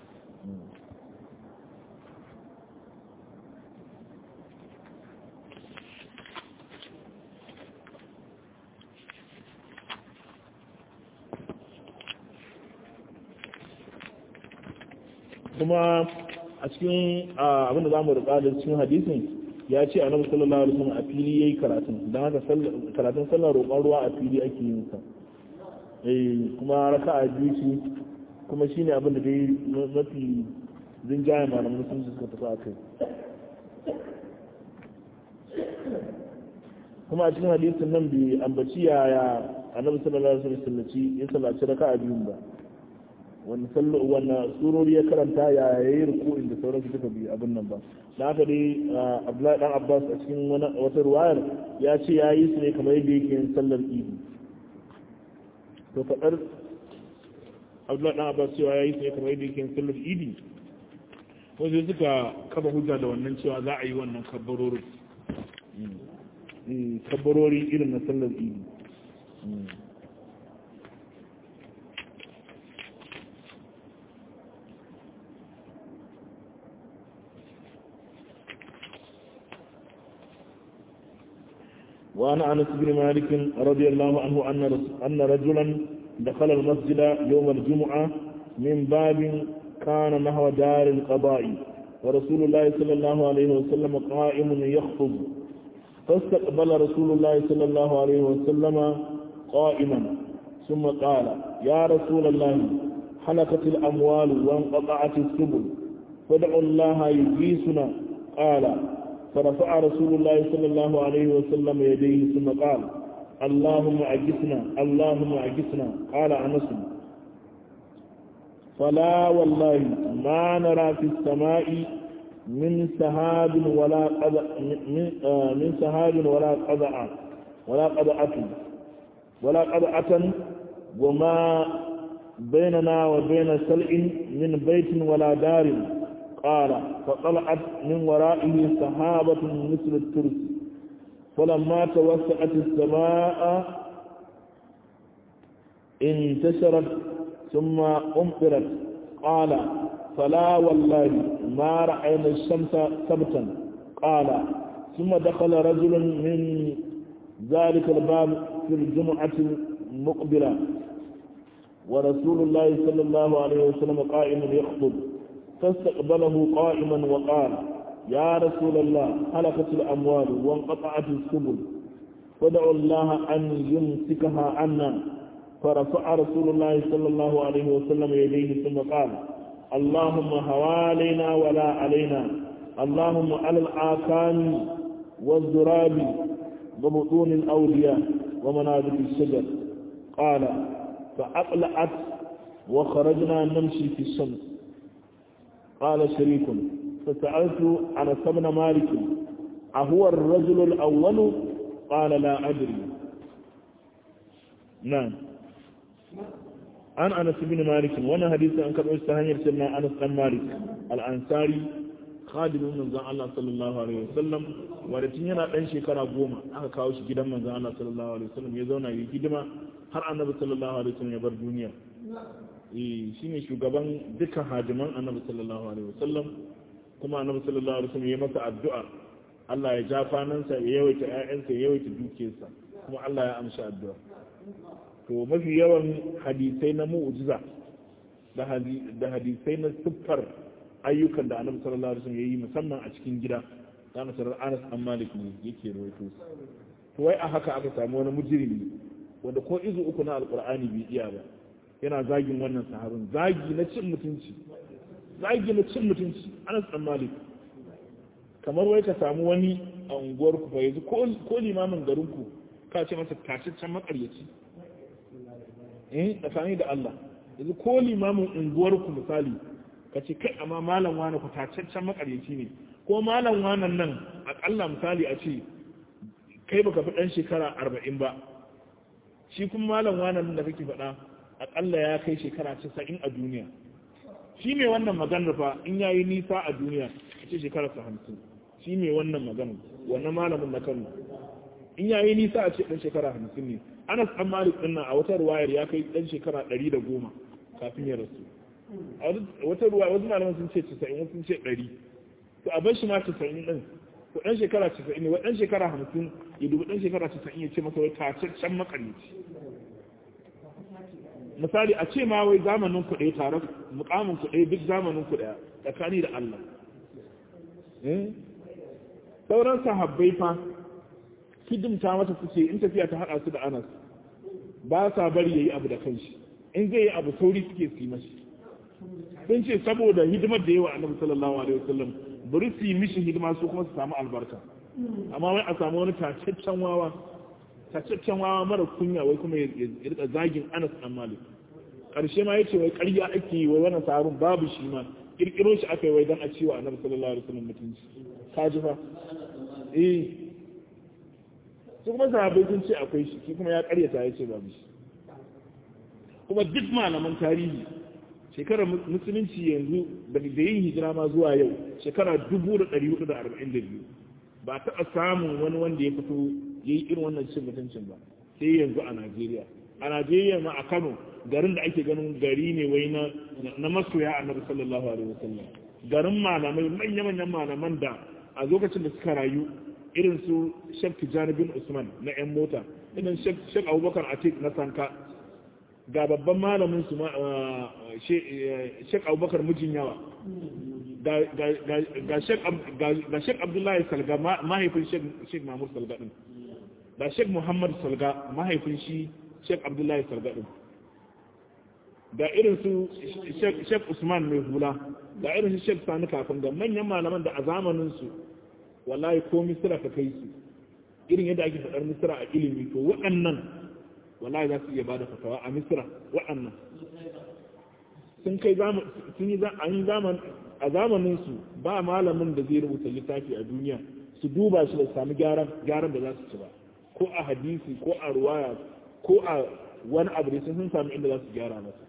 kuma a cikin abinda za mu rika da cikin hadisin ya ce annabi sallallahu alaihi wasallam a fili yayi karatun dan haka karatun sallar roƙon ruwa a fili ake yin sa eh kuma raka'a biyu ce kuma shine abin da dai mafi zinjaye malaman sun suka tafi a kai kuma a cikin hadisin nan bai ambaci yaya annabi sallallahu alaihi wasallam ya sallaci raka'a biyun ba wani sallo wannan surori ya karanta ya yayi ruku'in da sauransu duka bi abin nan ba da haka dai Abdullahi dan Abbas a cikin wata ruwayar ya ce ya yi su ne kamar yadda yake yin sallar idi to fadar Abdullahi dan Abbas cewa ya yi su ne kamar yadda yake yin sallar idi wasu suka kafa hujja da wannan cewa za a yi wannan kabbarori kabbarori irin na sallar idi وعن أنس بن مالك رضي الله عنه أن أن رجلا دخل المسجد يوم الجمعة من باب كان نحو دار القضاء ورسول الله صلى الله عليه وسلم قائم يخطب فاستقبل رسول الله صلى الله عليه وسلم قائما ثم قال يا رسول الله حلقت الأموال وانقطعت السبل فادعوا الله يجيسنا قال فرفع رسول الله صلى الله عليه وسلم يديه ثم قال اللهم أجسنا اللهم أجسنا قال أنس فلا والله ما نرى في السماء من سهاب ولا قضاء من, آه من سهاب ولا قضاء ولا قضاءة ولا قضاءة وما بيننا وبين سلء من بيت ولا دار قال فطلعت من ورائه سحابة مثل الترس فلما توسعت السماء انتشرت ثم أمطرت قال فلا والله ما رأينا الشمس سبتا قال ثم دخل رجل من ذلك الباب في الجمعة المقبلة ورسول الله صلى الله عليه وسلم قائم يخطب فاستقبله قائما وقال يا رسول الله هلكت الأموال وانقطعت السبل فدعوا الله أن يمسكها عنا فرفع رسول الله صلى الله عليه وسلم يديه ثم قال اللهم هوالينا ولا علينا اللهم على الآكام والزراب وبطون الأولياء ومنابت الشجر قال فأقلعت وخرجنا نمشي في الشمس قال شريك فسألت عن سبن مالك أهو الرجل الأول قال لا أدري نعم an anas bin malik wannan hadisi an karɓo shi ta hanyar cewa anas dan malik al-ansari khadimin manzon Allah sallallahu alaihi wasallam wanda tun yana dan shekara goma aka kawo shi gidan manzon Allah sallallahu alaihi wasallam ya zauna yi hidima har annabi sallallahu alaihi wasallam ya bar duniya eh shine shugaban dukkan hadiman annabi sallallahu alaihi wasallam kuma annabi sallallahu alaihi wasallam ya masa addu'a Allah ya ja fanansa ya yawaita ƴaƴansa ya yawaita dukiyarsa kuma Allah ya amsa addu'a to mafi yawan hadisai na mu'jiza da hadisai na siffar ayyukan da annabi sallallahu alaihi wasallam yayi musamman a cikin gida da nasarar Anas an Malik ne yake rawaito to wai a haka aka samu wani mujrimi wanda ko izu uku na alqur'ani bai iya ba yana zagin wannan sahabin zagi na cin mutunci zagi na cin mutunci Anas an Malik kamar wai ka samu wani a unguwar ku fa yanzu ko limamin garin ku ka ce masa tashiccen makaryaci eh tsakani da Allah yanzu ko limamin unguwar ku misali ka ce kai amma malam wani ku tacaccen makaryaci ne ko malam wanan nan akalla misali a ce kai baka fi dan shekara arba'in ba shi kuma malam wanan da kake faɗa akalla ya kai shekara casa'in a duniya shi mai wannan maganar fa in yayi nisa a duniya a ce shekara sa hamsin shi mai wannan maganar wannan malamin na kano in yayi nisa a ce dan shekara hamsin ne anas dan malik din nan a wata ruwayar ya kai dan shekara ɗari da goma kafin ya rasu a wata ruwa wasu malaman sun ce 90 wasu sun ce 100 to a bar shi ma 90 din to dan shekara 90 ne wa dan shekara 50 ya dubi dan shekara 90 ya ce masa wai tacaccen makarici misali a ce ma wai zamanin ku ɗaya tare mukamin ku ɗaya duk zamanin ku ɗaya tsakani da Allah sauran sahabbai fa hidimta mata suke in tafiya ta haɗa su da Anas ba sa bari yayi abu da kanshi in zai yi abu sauri suke su yi mashi sun ce saboda hidimar da yawa annabi sallallahu alaihi wasallam bari su yi mishi hidima su kuma su samu albarka amma wai a samu wani tacaccen wawa tacaccen wawa mara kunya wai kuma ya rika zagin Anas dan Malik karshe ma yace wai ƙarya ake yi wai wannan sahabin babu shi ma kirkiro shi aka yi wai dan a ciwa annabi sallallahu alaihi wasallam mutunci ka ji fa eh su kuma sahabbai sun ce akwai shi shi kuma ya ƙaryata ya ce babu shi kuma duk malaman tarihi shekarar musulunci yanzu da yin hijira ma zuwa yau shekara 1442 ba taɓa samun wani wanda ya fito ya yi irin wannan cin mutuncin ba sai yanzu a najeriya a najeriya ma a kano garin da ake ganin gari ne wai na masoya annabi sallallahu alaihi wasallam garin malamai manya-manyan malaman da a lokacin da suka rayu irin su shek tijjani bin usman na 'yan mota irin shek abubakar atik na sanka ga babban malamin su shek abubakar mijin yawa ga shek abdullahi salga mahaifin shek mamur salga din ga shek muhammad salga mahaifin shi shek abdullahi salga din ga irin su shek usman mai hula ga irin su shek sani kafin da manyan malaman da a zamaninsu wallahi ko misira ka kai su irin yadda ake faɗar misira a ilimi to waɗannan wallahi za su iya bada fatawa a misira waɗannan sun kai sun yi an zaman a zamanin su ba malamin da zai rubuta littafi a duniya su duba shi da sami gyaran gyaran da za su ci ba ko a hadisi ko a ruwaya ko a wani abu da sun sami inda za su gyara masa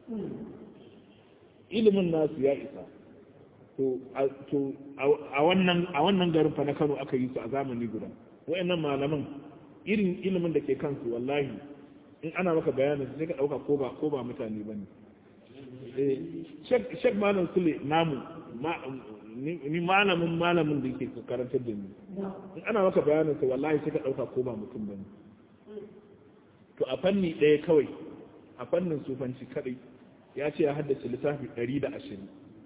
ilimin nasu ya isa to a wannan a wannan garin fa na Kano aka yi su a zamani guda wayannan malaman irin ilimin da ke kansu wallahi in ana maka bayanin sai ka dauka ko ba ko ba mutane bane eh shek malam sule namu ni malamin malamin da yake karantar da ni in ana maka bayanin sa wallahi sai ka dauka ko ba mutum bane to a fanni ɗaya kawai a fannin sufanci kadai ya ce ya haddace littafi 120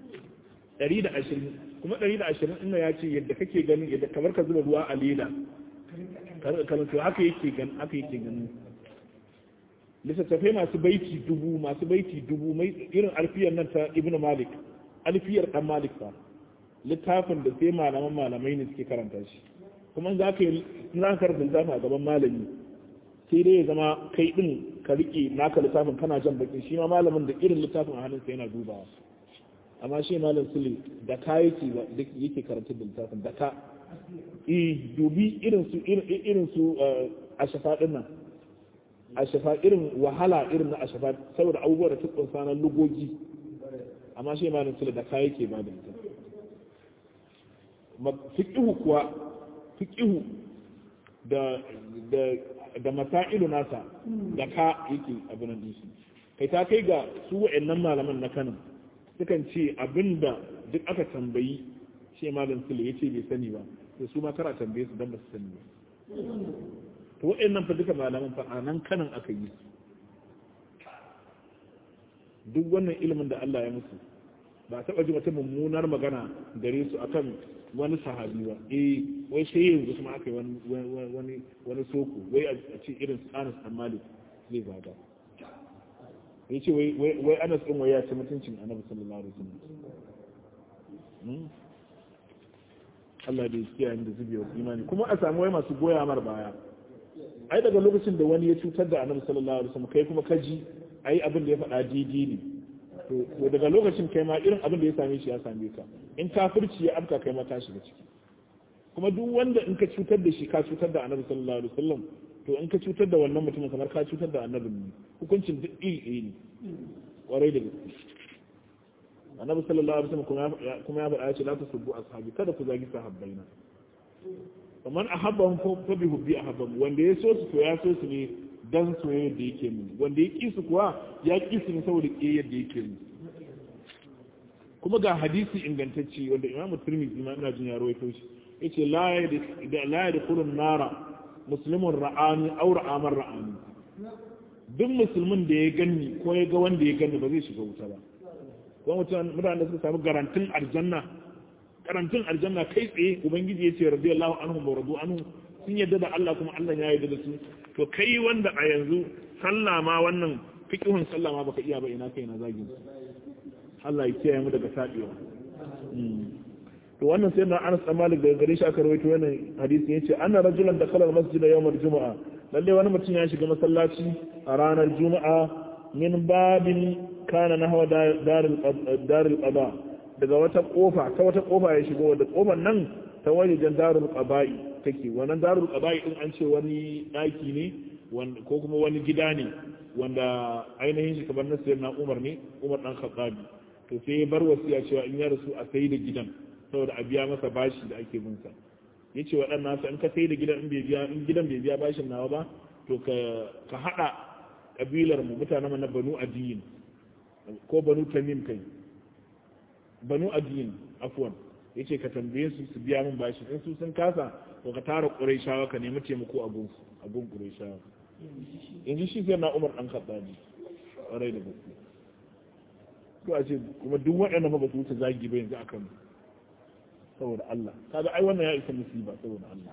120 kuma 120 ina ya ce yadda kake ganin yadda kamar ka zuba ruwa a leda kamar to haka yake gan haka yake ganin littattafai masu baiti dubu masu baiti dubu mai irin alfiyar nan ta ibnu malik alfiyar dan malik fa littafin da sai malaman malamai ne suke karanta shi kuma za ka yi za ka karanta littafin a gaban malami sai dai ya zama kai din ka rike naka littafin kana jan baki shi ma malamin da irin littafin a hannunsa yana dubawa amma shi malam sule da ka yake yake karanta da littafin da ka eh dubi irin su irin su a shafa din nan a shafa irin wahala irin na a shafa saboda abubuwa da tukun sanar lugogi amma shi malam sule da ka yake ba da littafin fiqihu kuwa fiqihu da da da masailu nasa da ka yake abin nan shi kai ta kai ga su wa'annan malaman na Kano sukan ce abinda duk aka tambayi shi malam sule yace bai sani ba to su ma kara tambaye su dan ba su sani ba to wa'annan fa duka malaman fa anan kanan aka yi duk wannan ilimin da Allah ya musu ba taɓa ji wata mummunar magana gare su akan wani sahabi ba eh wai sai yanzu kuma aka yi wani wani soko wai a ce irin Anas dan Malik zai zaga ya ce wai Anas din wai ya ci mutuncin Annabi sallallahu alaihi wasallam Allah da ya kiyaye da zubewar imani kuma a samu wai masu goya mar baya ai daga lokacin da wani ya cutar da Annabi sallallahu alaihi wasallam kai kuma kaji ai abin da ya faɗa daidai ne to daga lokacin kai ma irin abin da ya same shi ya same ka in kafirci ya afka kai ma ka shiga ciki kuma duk wanda in ka cutar da shi ka cutar da annabi sallallahu alaihi wasallam to in ka cutar da wannan mutumin kamar ka cutar da annabin ne hukuncin duk iri ne kwarai da gaske annabi sallallahu alaihi wasallam kuma ya faɗa ya ce la tasubbu ashabi kada ku zagi sahabbaina kamar ahabbahum fa bi hubbi ahabbahum wanda ya so su to ya so su ne dan soyayya da yake mu wanda ya ƙi su kuwa ya ƙi su ne saboda ƙiyayyar da yake mu kuma ga hadisi ingantacce wanda imamu turmizi ma ina jin ya rawaito shi yace la ya la yadkhulun nara muslimun ra'ani aw ra'amar ra'ani duk musulmin da ya ganni ko ya ga wanda ya ganni ba zai shiga wuta ba ko mutum mutane da suka samu garantin aljanna garantin aljanna kai tsaye ubangiji ya ce radiyallahu anhum wa radu anhu sun yadda da Allah kuma Allah ya yarda da su to kai wanda a yanzu sallah ma wannan fiqhun sallah ma baka iya ba ina kai na zagin Allah ya kiyaye mu daga sabewa to wannan sai na Anas bin Malik daga gare shi aka rawaito wannan hadisi yace anna rajulan dakhala al-masjid yawm al-jum'a lalle wani mutum ya shiga masallaci a ranar juma'a min babin kana nahwa darul darul qada daga wata kofa ta wata kofa ya shigo da kofar nan ta wajen darul qaba'i take wannan darul qaba'i din an ce wani daki ne ko kuma wani gida ne wanda ainihin shi kamar nasir na Umar ne Umar dan Khattabi to sai ya bar wasiya cewa in ya rasu a sai da gidan saboda a biya masa bashi da ake bin sa yace waɗannan sa in ka sai da gidan in bai biya in gidan bai biya bashin nawa ba to ka ka hada kabilar mu mutanen na Banu Adiyin ko Banu Tamim kai Banu Adiyin afwan yace ka tambaye su su biya min bashi in su sun kasa to ka tara Qurayshawa ka nemi taimako a gun a gun Qurayshawa yanzu shi sai na Umar dan Khattabi ƙwarai da gaske ko a ce kuma duk waɗanda ba su wuce zagi ba yanzu akan saboda Allah kaga ai wannan ya isa musiba saboda Allah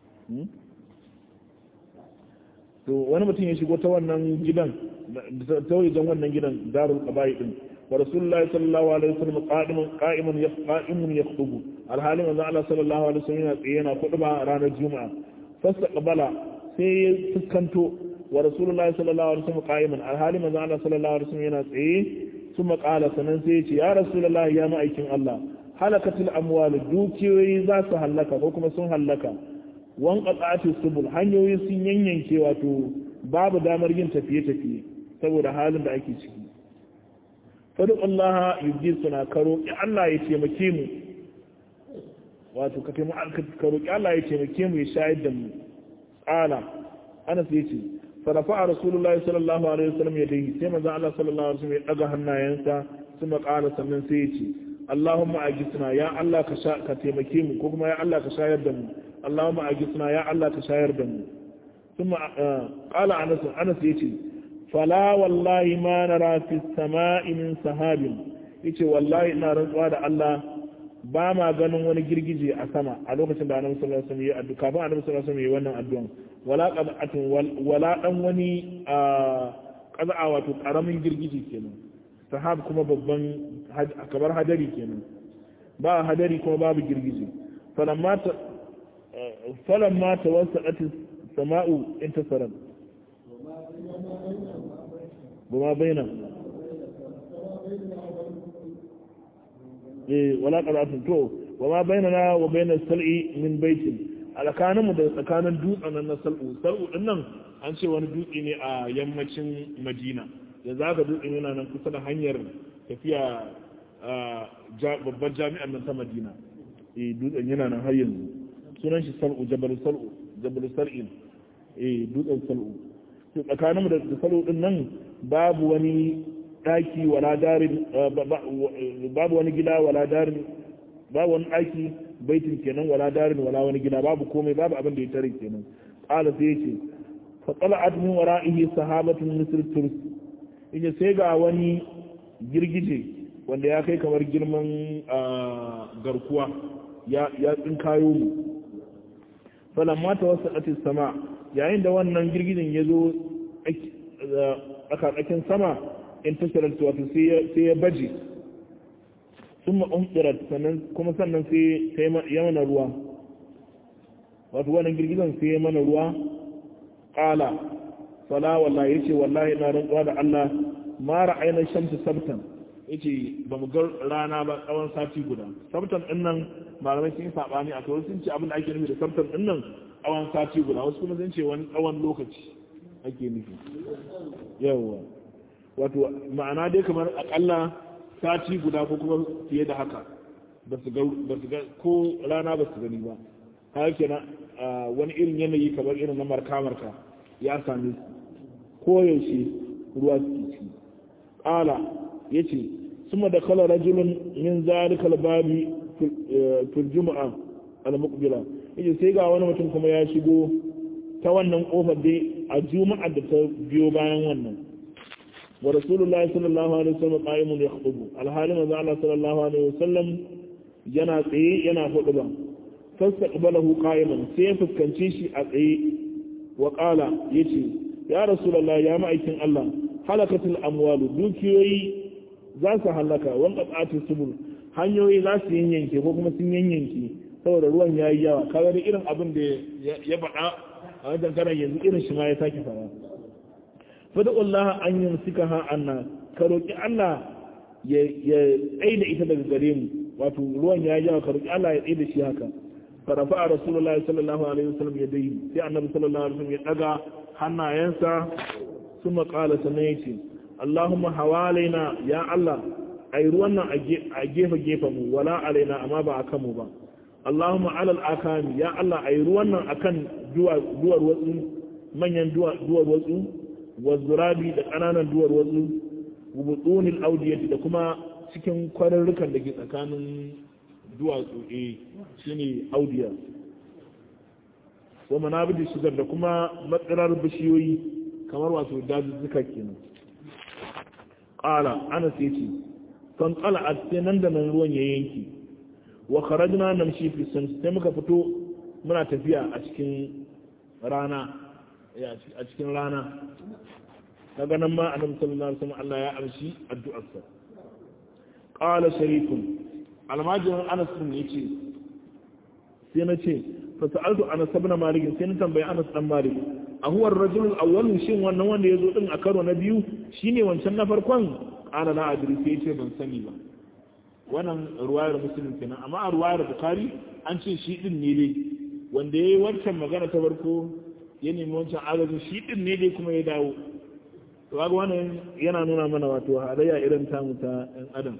to wani mutum ya shigo ta wannan gidan ta wajen wannan gidan darul qabai din wa rasulullahi sallallahu alaihi wasallam qa'imun qa'imun qa'imun yakhutubu alhalin manzo Allah sallallahu alaihi wasallam yana tsaye yana kuduba ranar juma'a fastaqbala sai ya fuskanto wa rasulullahi sallallahu alaihi wasallam qa'iman alhalin manzo Allah sallallahu alaihi wasallam yana tsaye su maƙala sannan sai ya ce ya rasulullah ya ma'aikin Allah halakatul amwal dukiyoyi za su hallaka ko kuma sun hallaka wan qata'atu subul hanyoyi sun yanyanke wato babu damar yin tafiye-tafiye saboda halin da ake ciki fadu Allah yubdi suna karo ki Allah ya taimake mu wato ka taimake ka roki Allah ya taimake mu ya shayar da mu qala Anas yace farafa rasulullahi sallallahu alaihi wasallam ya dai sai manzo Allah sallallahu alaihi wasallam ya daga hannayensa kuma qala sannan sai yace Allahumma ajisna ya Allah ka ka taimake mu ko kuma ya Allah ka shayar da mu Allahumma ajisna ya Allah ka shayar da mu kuma qala Anas Anas yace fala wallahi ma nara fi sama'i min sahabin yace wallahi ina rantsuwa da Allah ba ma ganin wani girgije a sama a lokacin da Annabi sallallahu alaihi wasallam ya addu'a kafin Annabi sallallahu alaihi wasallam ya wannan addu'an wala qad'atun wala dan wani qad'a wato karamin girgije kenan sahab kuma babban kamar hadari kenan ba hadari kuma babu girgije falamma ta falamma tawassat as-sama'u intasarat وما بين إيه ولا قرأت تو وما بيننا وبين السلع من بيت alakanin mu da tsakanin dutsen nan na sal'u sal'u din nan an ce wani dutse ne a yammacin madina da za ka dutsen yana nan kusa da hanyar tafiya babbar jami'ar nan ta madina eh dutsen yana nan har yanzu sunan shi sal'u jabal sal'u jabal sal'in eh dutsen sal'u tsakaninmu da salo din nan babu wani daki wala darin babu wani gida wala darin babu wani daki baitin kenan wala darin wala wani gida babu komai babu abin da ya tare kenan qala sai yace fa tala'at min wara'ihi sahabatun misr turs yace sai ga wani girgije wanda ya kai kamar girman garkuwa ya ya tsinkayo mu falamma tawassat sama yayin da wannan girgijin ya zo tsakatsakin sama in tashirar wato sai ya baje sun ma'umfirar kuma sannan sai ya mana ruwa wato wannan girgizan sai ya mana ruwa ƙala fala wallahi ya ce wallahi na rantsuwa da Allah mara ainihin shamsu sabtan ya ce ba mu ga rana ba tsawon sati guda sabtan ɗin nan malamai sun yi saɓani a kawai sun ce abin da ake nufi da sabtan ɗin nan tsawon sati guda wasu kuma sun ce wani tsawon lokaci ake nufi yawwa wato ma'ana dai kamar akalla sati guda ko kuma fiye da haka ba su ga ko rana ba su gani ba haka kenan wani irin yanayi kamar irin na marka-marka ya same su koyaushe ruwa su ci ƙala ya ce suma da kala rajulun min zalikal babi fil juma'a al-muqbila yace sai ga wani mutum kuma ya shigo ta wannan kofar dai a juma'a da ta biyo bayan wannan wa rasulullahi sallallahu alaihi wasallam qa'imun yakhutubu alhali manzo Allah sallallahu alaihi wasallam yana tsaye yana huduba fastaqbalahu qa'iman sai ya fuskance shi a tsaye wa qala yace ya rasulullahi ya ma'aikin Allah halakatul amwalu dukiyoyi za su halaka wan qat'atu subul hanyoyi za su yanyanke ko kuma sun yanyanke saboda ruwan ya yi yawa kawai irin abin da ya faɗa a wajen karan yanzu irin shi ma ya sake fara fada'ullah an yin suka ha anna ka roƙi Allah ya tsaye da ita daga gare mu wato ruwan ya yi yawa ka roƙi Allah ya tsaye da shi haka farafa a rasulullahi sallallahu alaihi wasallam ya dai sai annabi sallallahu alaihi wasallam ya daga hannayensa sun maƙala sannan ya ce Allahumma hawalaina ya Allah ai ruwan nan a gefe gefen mu wala alaina amma ba a kanmu ba Allahumma alal akami ya Allah ai ruwan nan akan duwar watsu manyan duwar watsu wa zurabi da ƙananan duwar watsu wubutsunil audiyati da kuma cikin kwararrukan da ke tsakanin duwatsu eh shine audiya wa manabidi shigar da kuma matsirar bishiyoyi kamar wato dazuzzuka kenan qala anas yace fan qala sai nan da nan ruwan ya yanki wa kharajna namshi fi shams sai muka fito muna tafiya a cikin rana a cikin rana daga nan ma annabi sallallahu alaihi wasallam Allah ya amshi addu'arsa qala sharifun almajirin Anas din yace sai na ce fa sa'altu Anas ibn Malik sai na tambayi Anas dan Malik a huwa ar-rajul al-awwal shin wannan wanda yazo din a karo na biyu shine wancan na farkon ana na adiri sai ce ban sani ba wannan ruwayar musulun kenan amma a ruwayar bukari an ce shi din ne dai wanda ya yi wancan magana ta farko ya nemi wancan agajin shi din ne dai kuma ya dawo to ga wannan yana nuna mana wato halayya irin tamu ta ɗan adam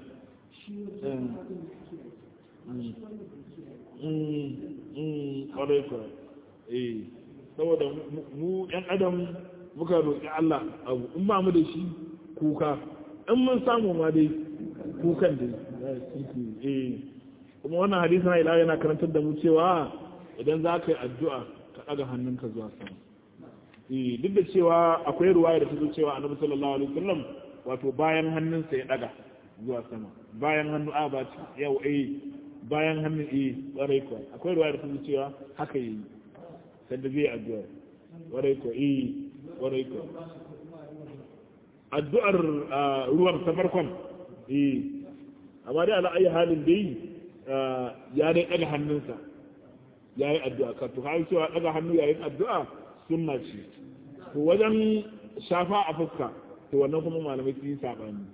ƙwarai kuwa eh saboda mu ɗan adam muka roƙi Allah abu in ba mu da shi kuka in mun samu ma dai kukan da eh kuma wannan hadisi na ila yana karantar da mu cewa idan za ka yi addu'a ka ɗaga hannunka zuwa sama eh duk da cewa akwai ruwaya da ta zo cewa annabi sallallahu alaihi wasallam wato bayan hannunsa ya ɗaga zuwa sama bayan hannu a ba yau eh bayan hannun eh ƙwarai kuwa akwai ruwaya da ta zo cewa haka yi sanda zai addu'a ƙwarai kuwa eh ƙwarai kuwa addu'ar ruwan ta farkon eh amma dai ala ayi halin dai ya dai ɗaga hannunsa ya yi addu'a ka to har cewa ɗaga hannu yayin addu'a sunna ce to wajen shafa a fuska to wannan kuma malamai sun yi saɓani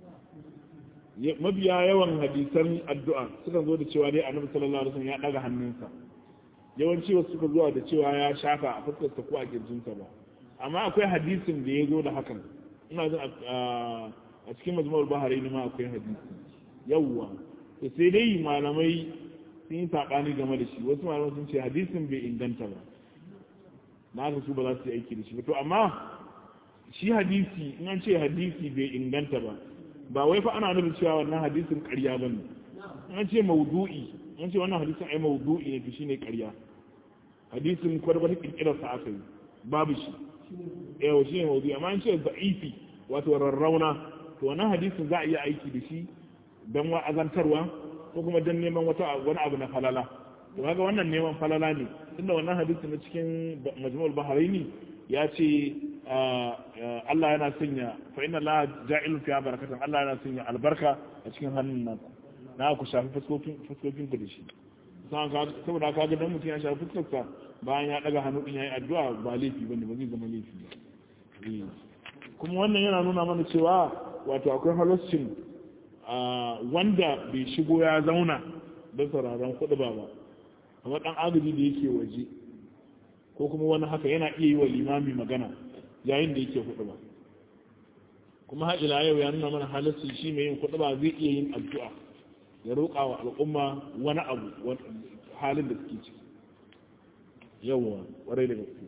mabiya yawan hadisan addu'a suka zo da cewa dai annabi sallallahu alaihi wasallam ya ɗaga hannunsa yawanci wasu suka zuwa da cewa ya shafa a fuskarsa ko a kirjinsa ba amma akwai hadisin da ya zo da hakan ina jin a cikin majmu'ul bahari ne ma akwai hadisi yawwa to sai dai malamai sun yi saɓani game da shi wasu malamai sun ce hadisin bai inganta ba na haka su ba za su yi aiki da shi ba to amma shi hadisi in an ce hadisi bai inganta ba ba wai fa ana nufin cewa wannan hadisin ƙarya ba ne in an ce maudu'i in ce wannan hadisin ai maudu'i ne to shine ƙarya hadisin kwarkwata kirkirar sa aka yi babu shi yawa shi ne maudu'i amma an ce za'ifi wato rarrauna to wannan hadisin za a iya aiki da shi don wa'azantarwa ko kuma don neman wata wani abu na falala to kaga wannan neman falala ne tunda wannan hadisin na cikin majmu'ul bahraini ya ce Allah yana sanya fa inna Allah ja'ilun fiha barakatan Allah yana sanya albarka a cikin hannun nan na ku shafi fuskokin fuskokin ku da shi saboda kaga dan mutum ya shafi fuskarsa bayan ya daga hannu din yayi addu'a ba laifi bane ba zai zama laifi ba kuma wannan yana nuna mana cewa wato akwai halascin wanda bai shigo ya zauna don sauraron kuɗi ba ba amma ɗan agaji da yake waje ko kuma wani haka yana iya yi wa limami magana yayin da yake kuɗi ba kuma haɗila yau ya nuna mana halascin shi mai yin kuɗi ba zai iya yin addu'a ya roƙa wa al'umma wani abu halin da suke ciki yawwa ƙwarai da gaske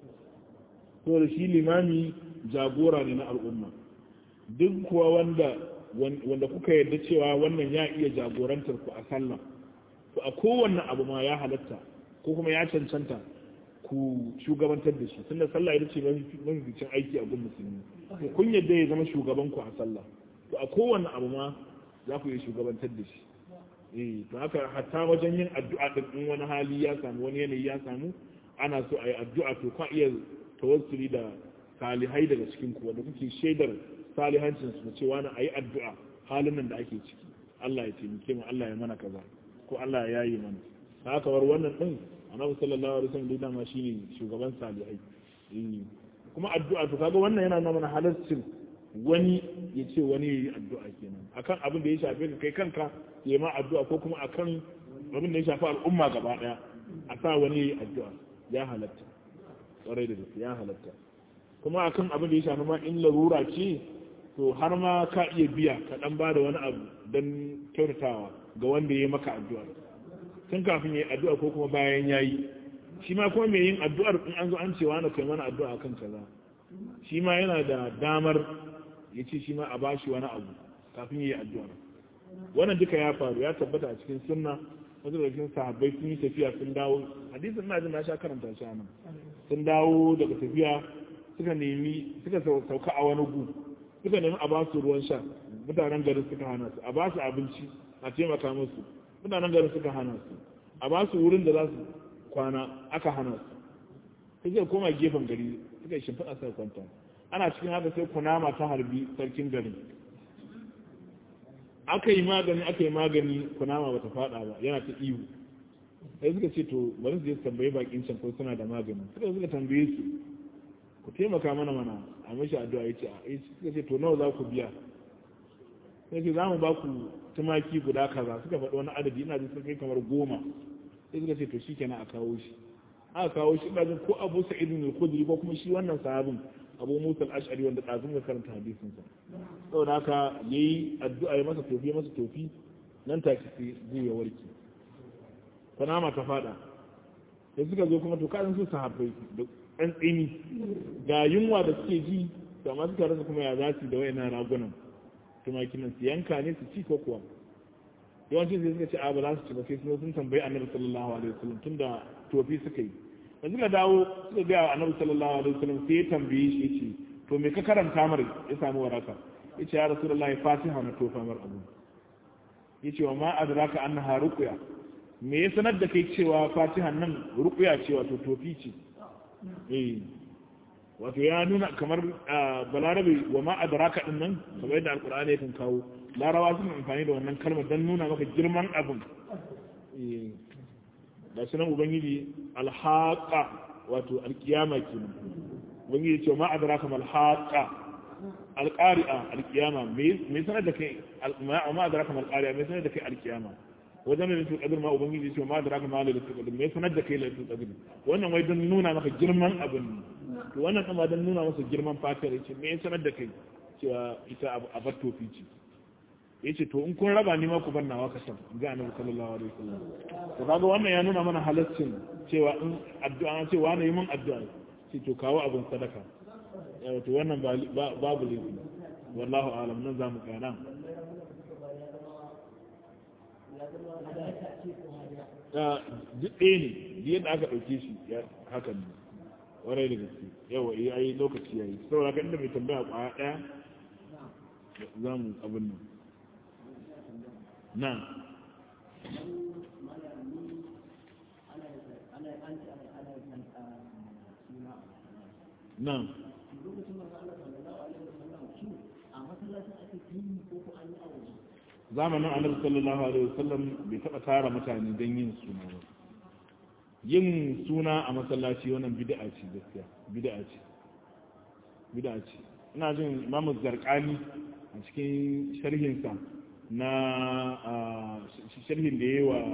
to da shi limami jagora ne na al'umma duk kuwa wanda wanda kuka yarda cewa wannan ya iya jagorantar ku a sallah to a kowanne abu ma ya halatta ko kuma ya cancanta ku shugabantar da shi tunda sallah ita ce mafificin aiki a gun musulmi to kun yadda ya zama shugaban ku a sallah to a kowanne abu ma za ku iya shugabantar da shi eh to haka hatta wajen yin addu'a din in wani hali ya samu wani yanayi ya samu ana so a yi addu'a to ka iya tawassuli da salihai daga cikin ku wanda kuke shaidar salihancin su cewa na ayi addu'a halin nan da ake ciki Allah ya taimake mu Allah ya mana kaza ko Allah ya yayi mana haka war wannan din Annabi sallallahu alaihi wasallam da ma shine shugaban salihai kuma addu'a to kaga wannan yana nuna mana halaccin wani ya ce wani ya yi addu'a kenan akan abin da ya shafe ka kai kanka ya ma addu'a ko kuma akan abin da ya shafi al'umma gaba daya a sa wani ya yi addu'a ya halatta kwarai da gaske ya halatta kuma akan abin da ya shafi ma in larura ce to har ma ka iya biya ka dan ba da wani abu don kyautatawa ga wanda ya yi maka addu'a tun kafin ya yi addu'a ko kuma bayan ya yi shi ma kuma mai yin addu'ar in an zo an cewa na kai mana addu'a kan kaza shi ma yana da damar ya ce shi ma a ba shi wani abu kafin ya yi addu'ar wannan duka ya faru ya tabbata a cikin sunna wasu da cikin sahabbai sun yi tafiya sun dawo hadisin na jin na sha karanta shi nan sun dawo daga tafiya suka nemi suka sauka a wani gu suka nemi a ba su ruwan sha mutanen garin suka hana su a ba su abinci a taimaka musu mutanen garin suka hana su a ba su wurin da za su kwana aka hana su sai zai koma gefen gari suka yi shimfiɗa sai kwanta ana cikin haka sai kunama ta harbi sarkin garin aka yi magani aka yi magani kunama bata faɗa ba yana ta ihu sai suka ce to bari su je su tambayi bakin can ko suna da magani suka suka tambaye su ku taimaka mana mana a mashi addu'a yace a suka ce to nawa za ku biya sai ce za mu ba ku tumaki guda kaza suka faɗi wani adadi ina jin sun kai kamar goma sai suka ce to shi kenan a kawo shi aka kawo shi ina jin ko abu sa'id al-khudri ko kuma shi wannan sahabin abu musa al-ash'ari wanda ɗazun ga karanta hadisin sa saboda haka yayi addu'a ya masa tofi ya masa tofi nan take sai zai ya warke sanama ta fada da suka zo kuma to kaɗan su sahabbai da ɗan tsini ga yunwa da suke ji da masu suka rasa kuma ya za su da wayannan ragunan tumakin nan su yanka ne su ci ko kuwa yawanci sai suka ce a ba za su ci ba sai sun sun tambayi annabi sallallahu alaihi wasallam tunda tofi suka yi da suka dawo suka ga annabi sallallahu alaihi wasallam sai ya tambaye shi yace to me ka karanta mar ya samu waraka yace ya rasulullahi fatiha na tofa mar abu yace wa ma adraka annaha ruqya me ya sanar da kai cewa fatihan nan ruqya ce wato tofi ce eh wato ya nuna kamar balarabe wa ma adraka din nan kamar yadda alqur'ani yakan kawo larawa suna amfani da wannan kalmar don nuna maka girman abin da sunan ubangiji alhaqa wato alkiyama kenan ubangiji ce ma adraka mal haqa alqari'a alkiyama me sanar da kai ma adraka mal qari'a me sanar da kai alkiyama wajen da qadr ma ubangiji ce ma adraka ma lailatul qadr me sanar da kai lailatul qadr wannan wai don nuna maka girman abin to wannan kuma don nuna masa girman fatar yace me sanar da kai cewa ita abar tofi ce ya ce to in kun raba ni ma ku bar nawa kasan ga annabi sallallahu alaihi wasallam to kaga wannan ya nuna mana halaccin cewa in addu'a ce wani yi mun addu'a ce to kawo abin sadaka yawa to wannan babu laifi wallahu alam nan zamu kana duk ɗaya ne yadda aka ɗauke shi hakan ne warai da gaske yawa iya yi lokaci yayi saboda kan inda mai tambaya kwaya ɗaya za mu abin nan نعم نعم zamanin annabi sallallahu alaihi wasallam bai taba tara mutane don yin suna ba yin suna a masallaci wannan bid'a ce gaskiya bid'a ce bid'a ce ina jin imamu zarqani a cikin sharhinsa na sharhin da yi wa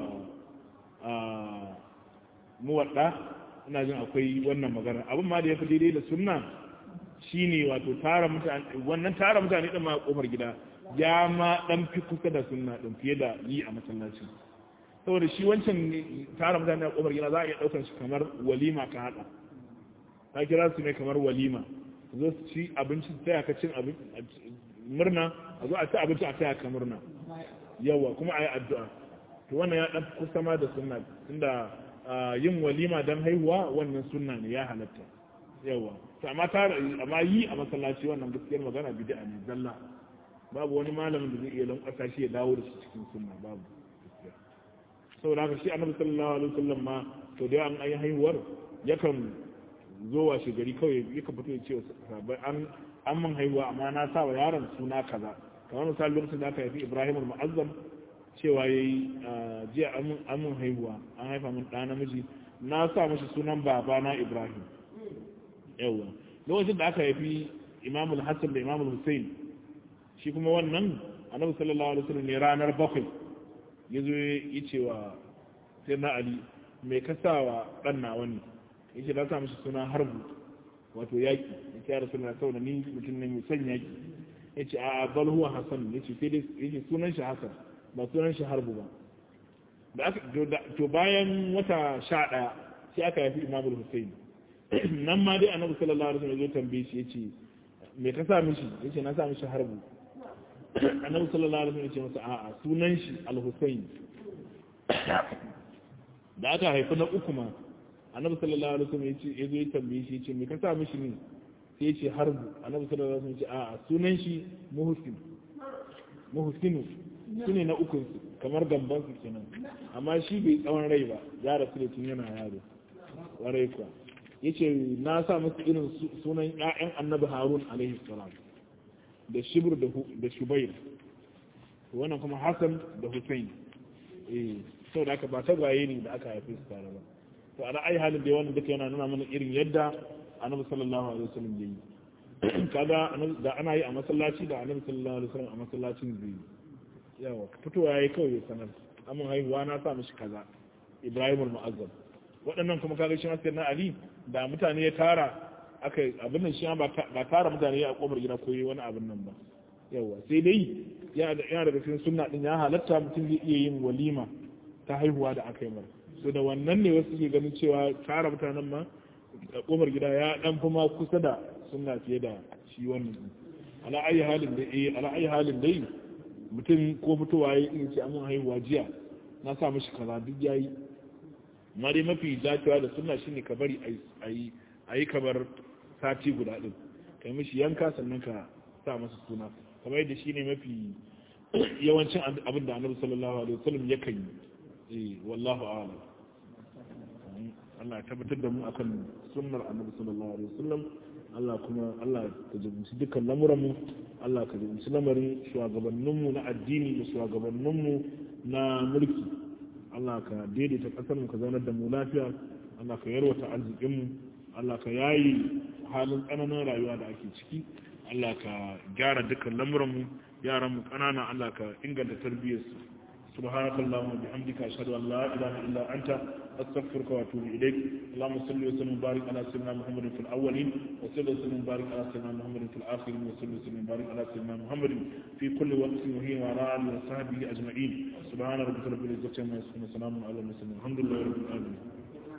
muwadda ina jin akwai wannan magana abin ma da ya fi daidai da sunna shine wato tara mutane wannan tara mutane din ma kofar gida ya ma dan fi kusa da sunna din fiye da yi a masallaci saboda shi wancan tara mutane a kofar gida za a iya daukar shi kamar walima ka hada ta kira su ne kamar walima zo su ci abinci sai ka cin murna a zo a ci abinci a taya ka murna yawa kuma a yi addu'a to wannan ya ɗan kusa ma da sunna tunda yin walima don haihuwa wannan sunna ne ya halatta yawa to amma amma yi a masallaci wannan gaskiyar magana bid'a ne zalla babu wani malamin da zai iya lankwasa shi ya dawo da shi cikin sunna babu saboda haka shi annabi sallallahu alaihi wasallam ma to da an yi haihuwar yakan zo washe gari kawai yakan fito ya ce sahabbai an an mun haihuwa amma na sa wa yaron suna kaza kamar misali lokacin da aka haifi ibrahim al-mu'azzam cewa yayi jiya an mun haihuwa an haifa mun ɗa namiji na sa mashi sunan babana ibrahim yawa lokacin da aka haifi imam al-hassan da imam al-hussein shi kuma wannan annabi sallallahu alaihi wasallam ne ranar bakwai ya zo ya ce wa sai na ali mai kasawa ɗan nawa ne yake na sa mashi suna harbu wato yaƙi ya ce ya rasu na saboda ni mutum ne mai son yaƙi ya ce a bal huwa hasan ya ce sai dai ya ce sunan shi hasan ba sunan shi harbu ba da aka to bayan wata sha ɗaya sai aka yafi imamul hussein nan ma dai annabi sallallahu alaihi wasallam ya tambaye shi ya ce me ka sa mishi ya ce na sa mishi harbu annabi sallallahu alaihi wasallam ya ce masa a'a sunan shi al-husayn da aka haifi na uku ma annabi sallallahu alaihi wasallam yace yazo ya tambaye shi yace me ka sa mishi ne sai yace harbu annabi sallallahu alaihi wasallam yace a'a sunan shi muhsin muhsinu sune na uku kamar gamban su kenan amma shi bai tsawon rai ba ya rasu da tun yana yaro warai kuwa yace na sa masa irin sunan ƴaƴan annabi harun alaihi salam da shibr da shubair wannan kuma hasan da husain eh saboda aka ba tagwaye ne da aka haife su tare ba to ana ai halin da wannan duka yana nuna mana irin yadda annabi sallallahu alaihi wasallam yayi kaga da ana yi a masallaci da annabi sallallahu alaihi wasallam a masallacin zai yawa fitowa yayi kawai ya sanar amin haihuwa na sa mishi kaza Ibrahim al-Mu'azzam waɗannan kuma kaga shi ma na Ali da mutane ya tara aka abin nan shi ba tara mutane a kofar gida ko wani abin nan ba yawa sai dai yana daga cikin sunna din ya halatta mutum zai iya yin walima ta haihuwa da aka yi mara so da wannan ne wasu ke ganin cewa tara mutanen ma a kofar gida ya dan fi ma kusa da sunna fiye da shi wannan ala ayi halin da eh ala ayi halin dai mutum ko fitowa yayi in ce amin haihuwa jiya na sa mishi kaza duk yayi amma dai mafi dacewa da sunna shine ka bari ayi ayi kamar sati guda din kai mishi yanka sannan ka sa masa suna kamar yadda shine mafi yawancin abin da annabi sallallahu alaihi wasallam yakan yi eh wallahu a'lam Allah ya tabbatar da mu akan sunnar annabi sallallahu alaihi wasallam Allah kuma Allah ka jibinci dukkan lamuran mu Allah ka jibinci lamarin shugabannin mu na addini da shugabannin mu na mulki Allah ka daidaita kasar mu ka zaunar da mu lafiya Allah ka yarwata arzikin mu Allah ka yayi halin tsananin rayuwa da ake ciki Allah ka gyara dukkan lamuranmu yaranmu ƙanana Allah ka inganta tarbiyyarsu سبحانك اللهم وبحمدك أشهد أن لا إله إلا أنت أستغفرك وأتوب إليك اللهم صل وسلم وبارك على سيدنا محمد في الأولين وصل وسلم وبارك على سيدنا محمد في الآخرين وصل وسلم وبارك على سيدنا محمد في كل وقت وهي وعلى آله وصحبه أجمعين سبحان ربك رب العزة عما يصفون وسلام على المرسلين الحمد لله رب العالمين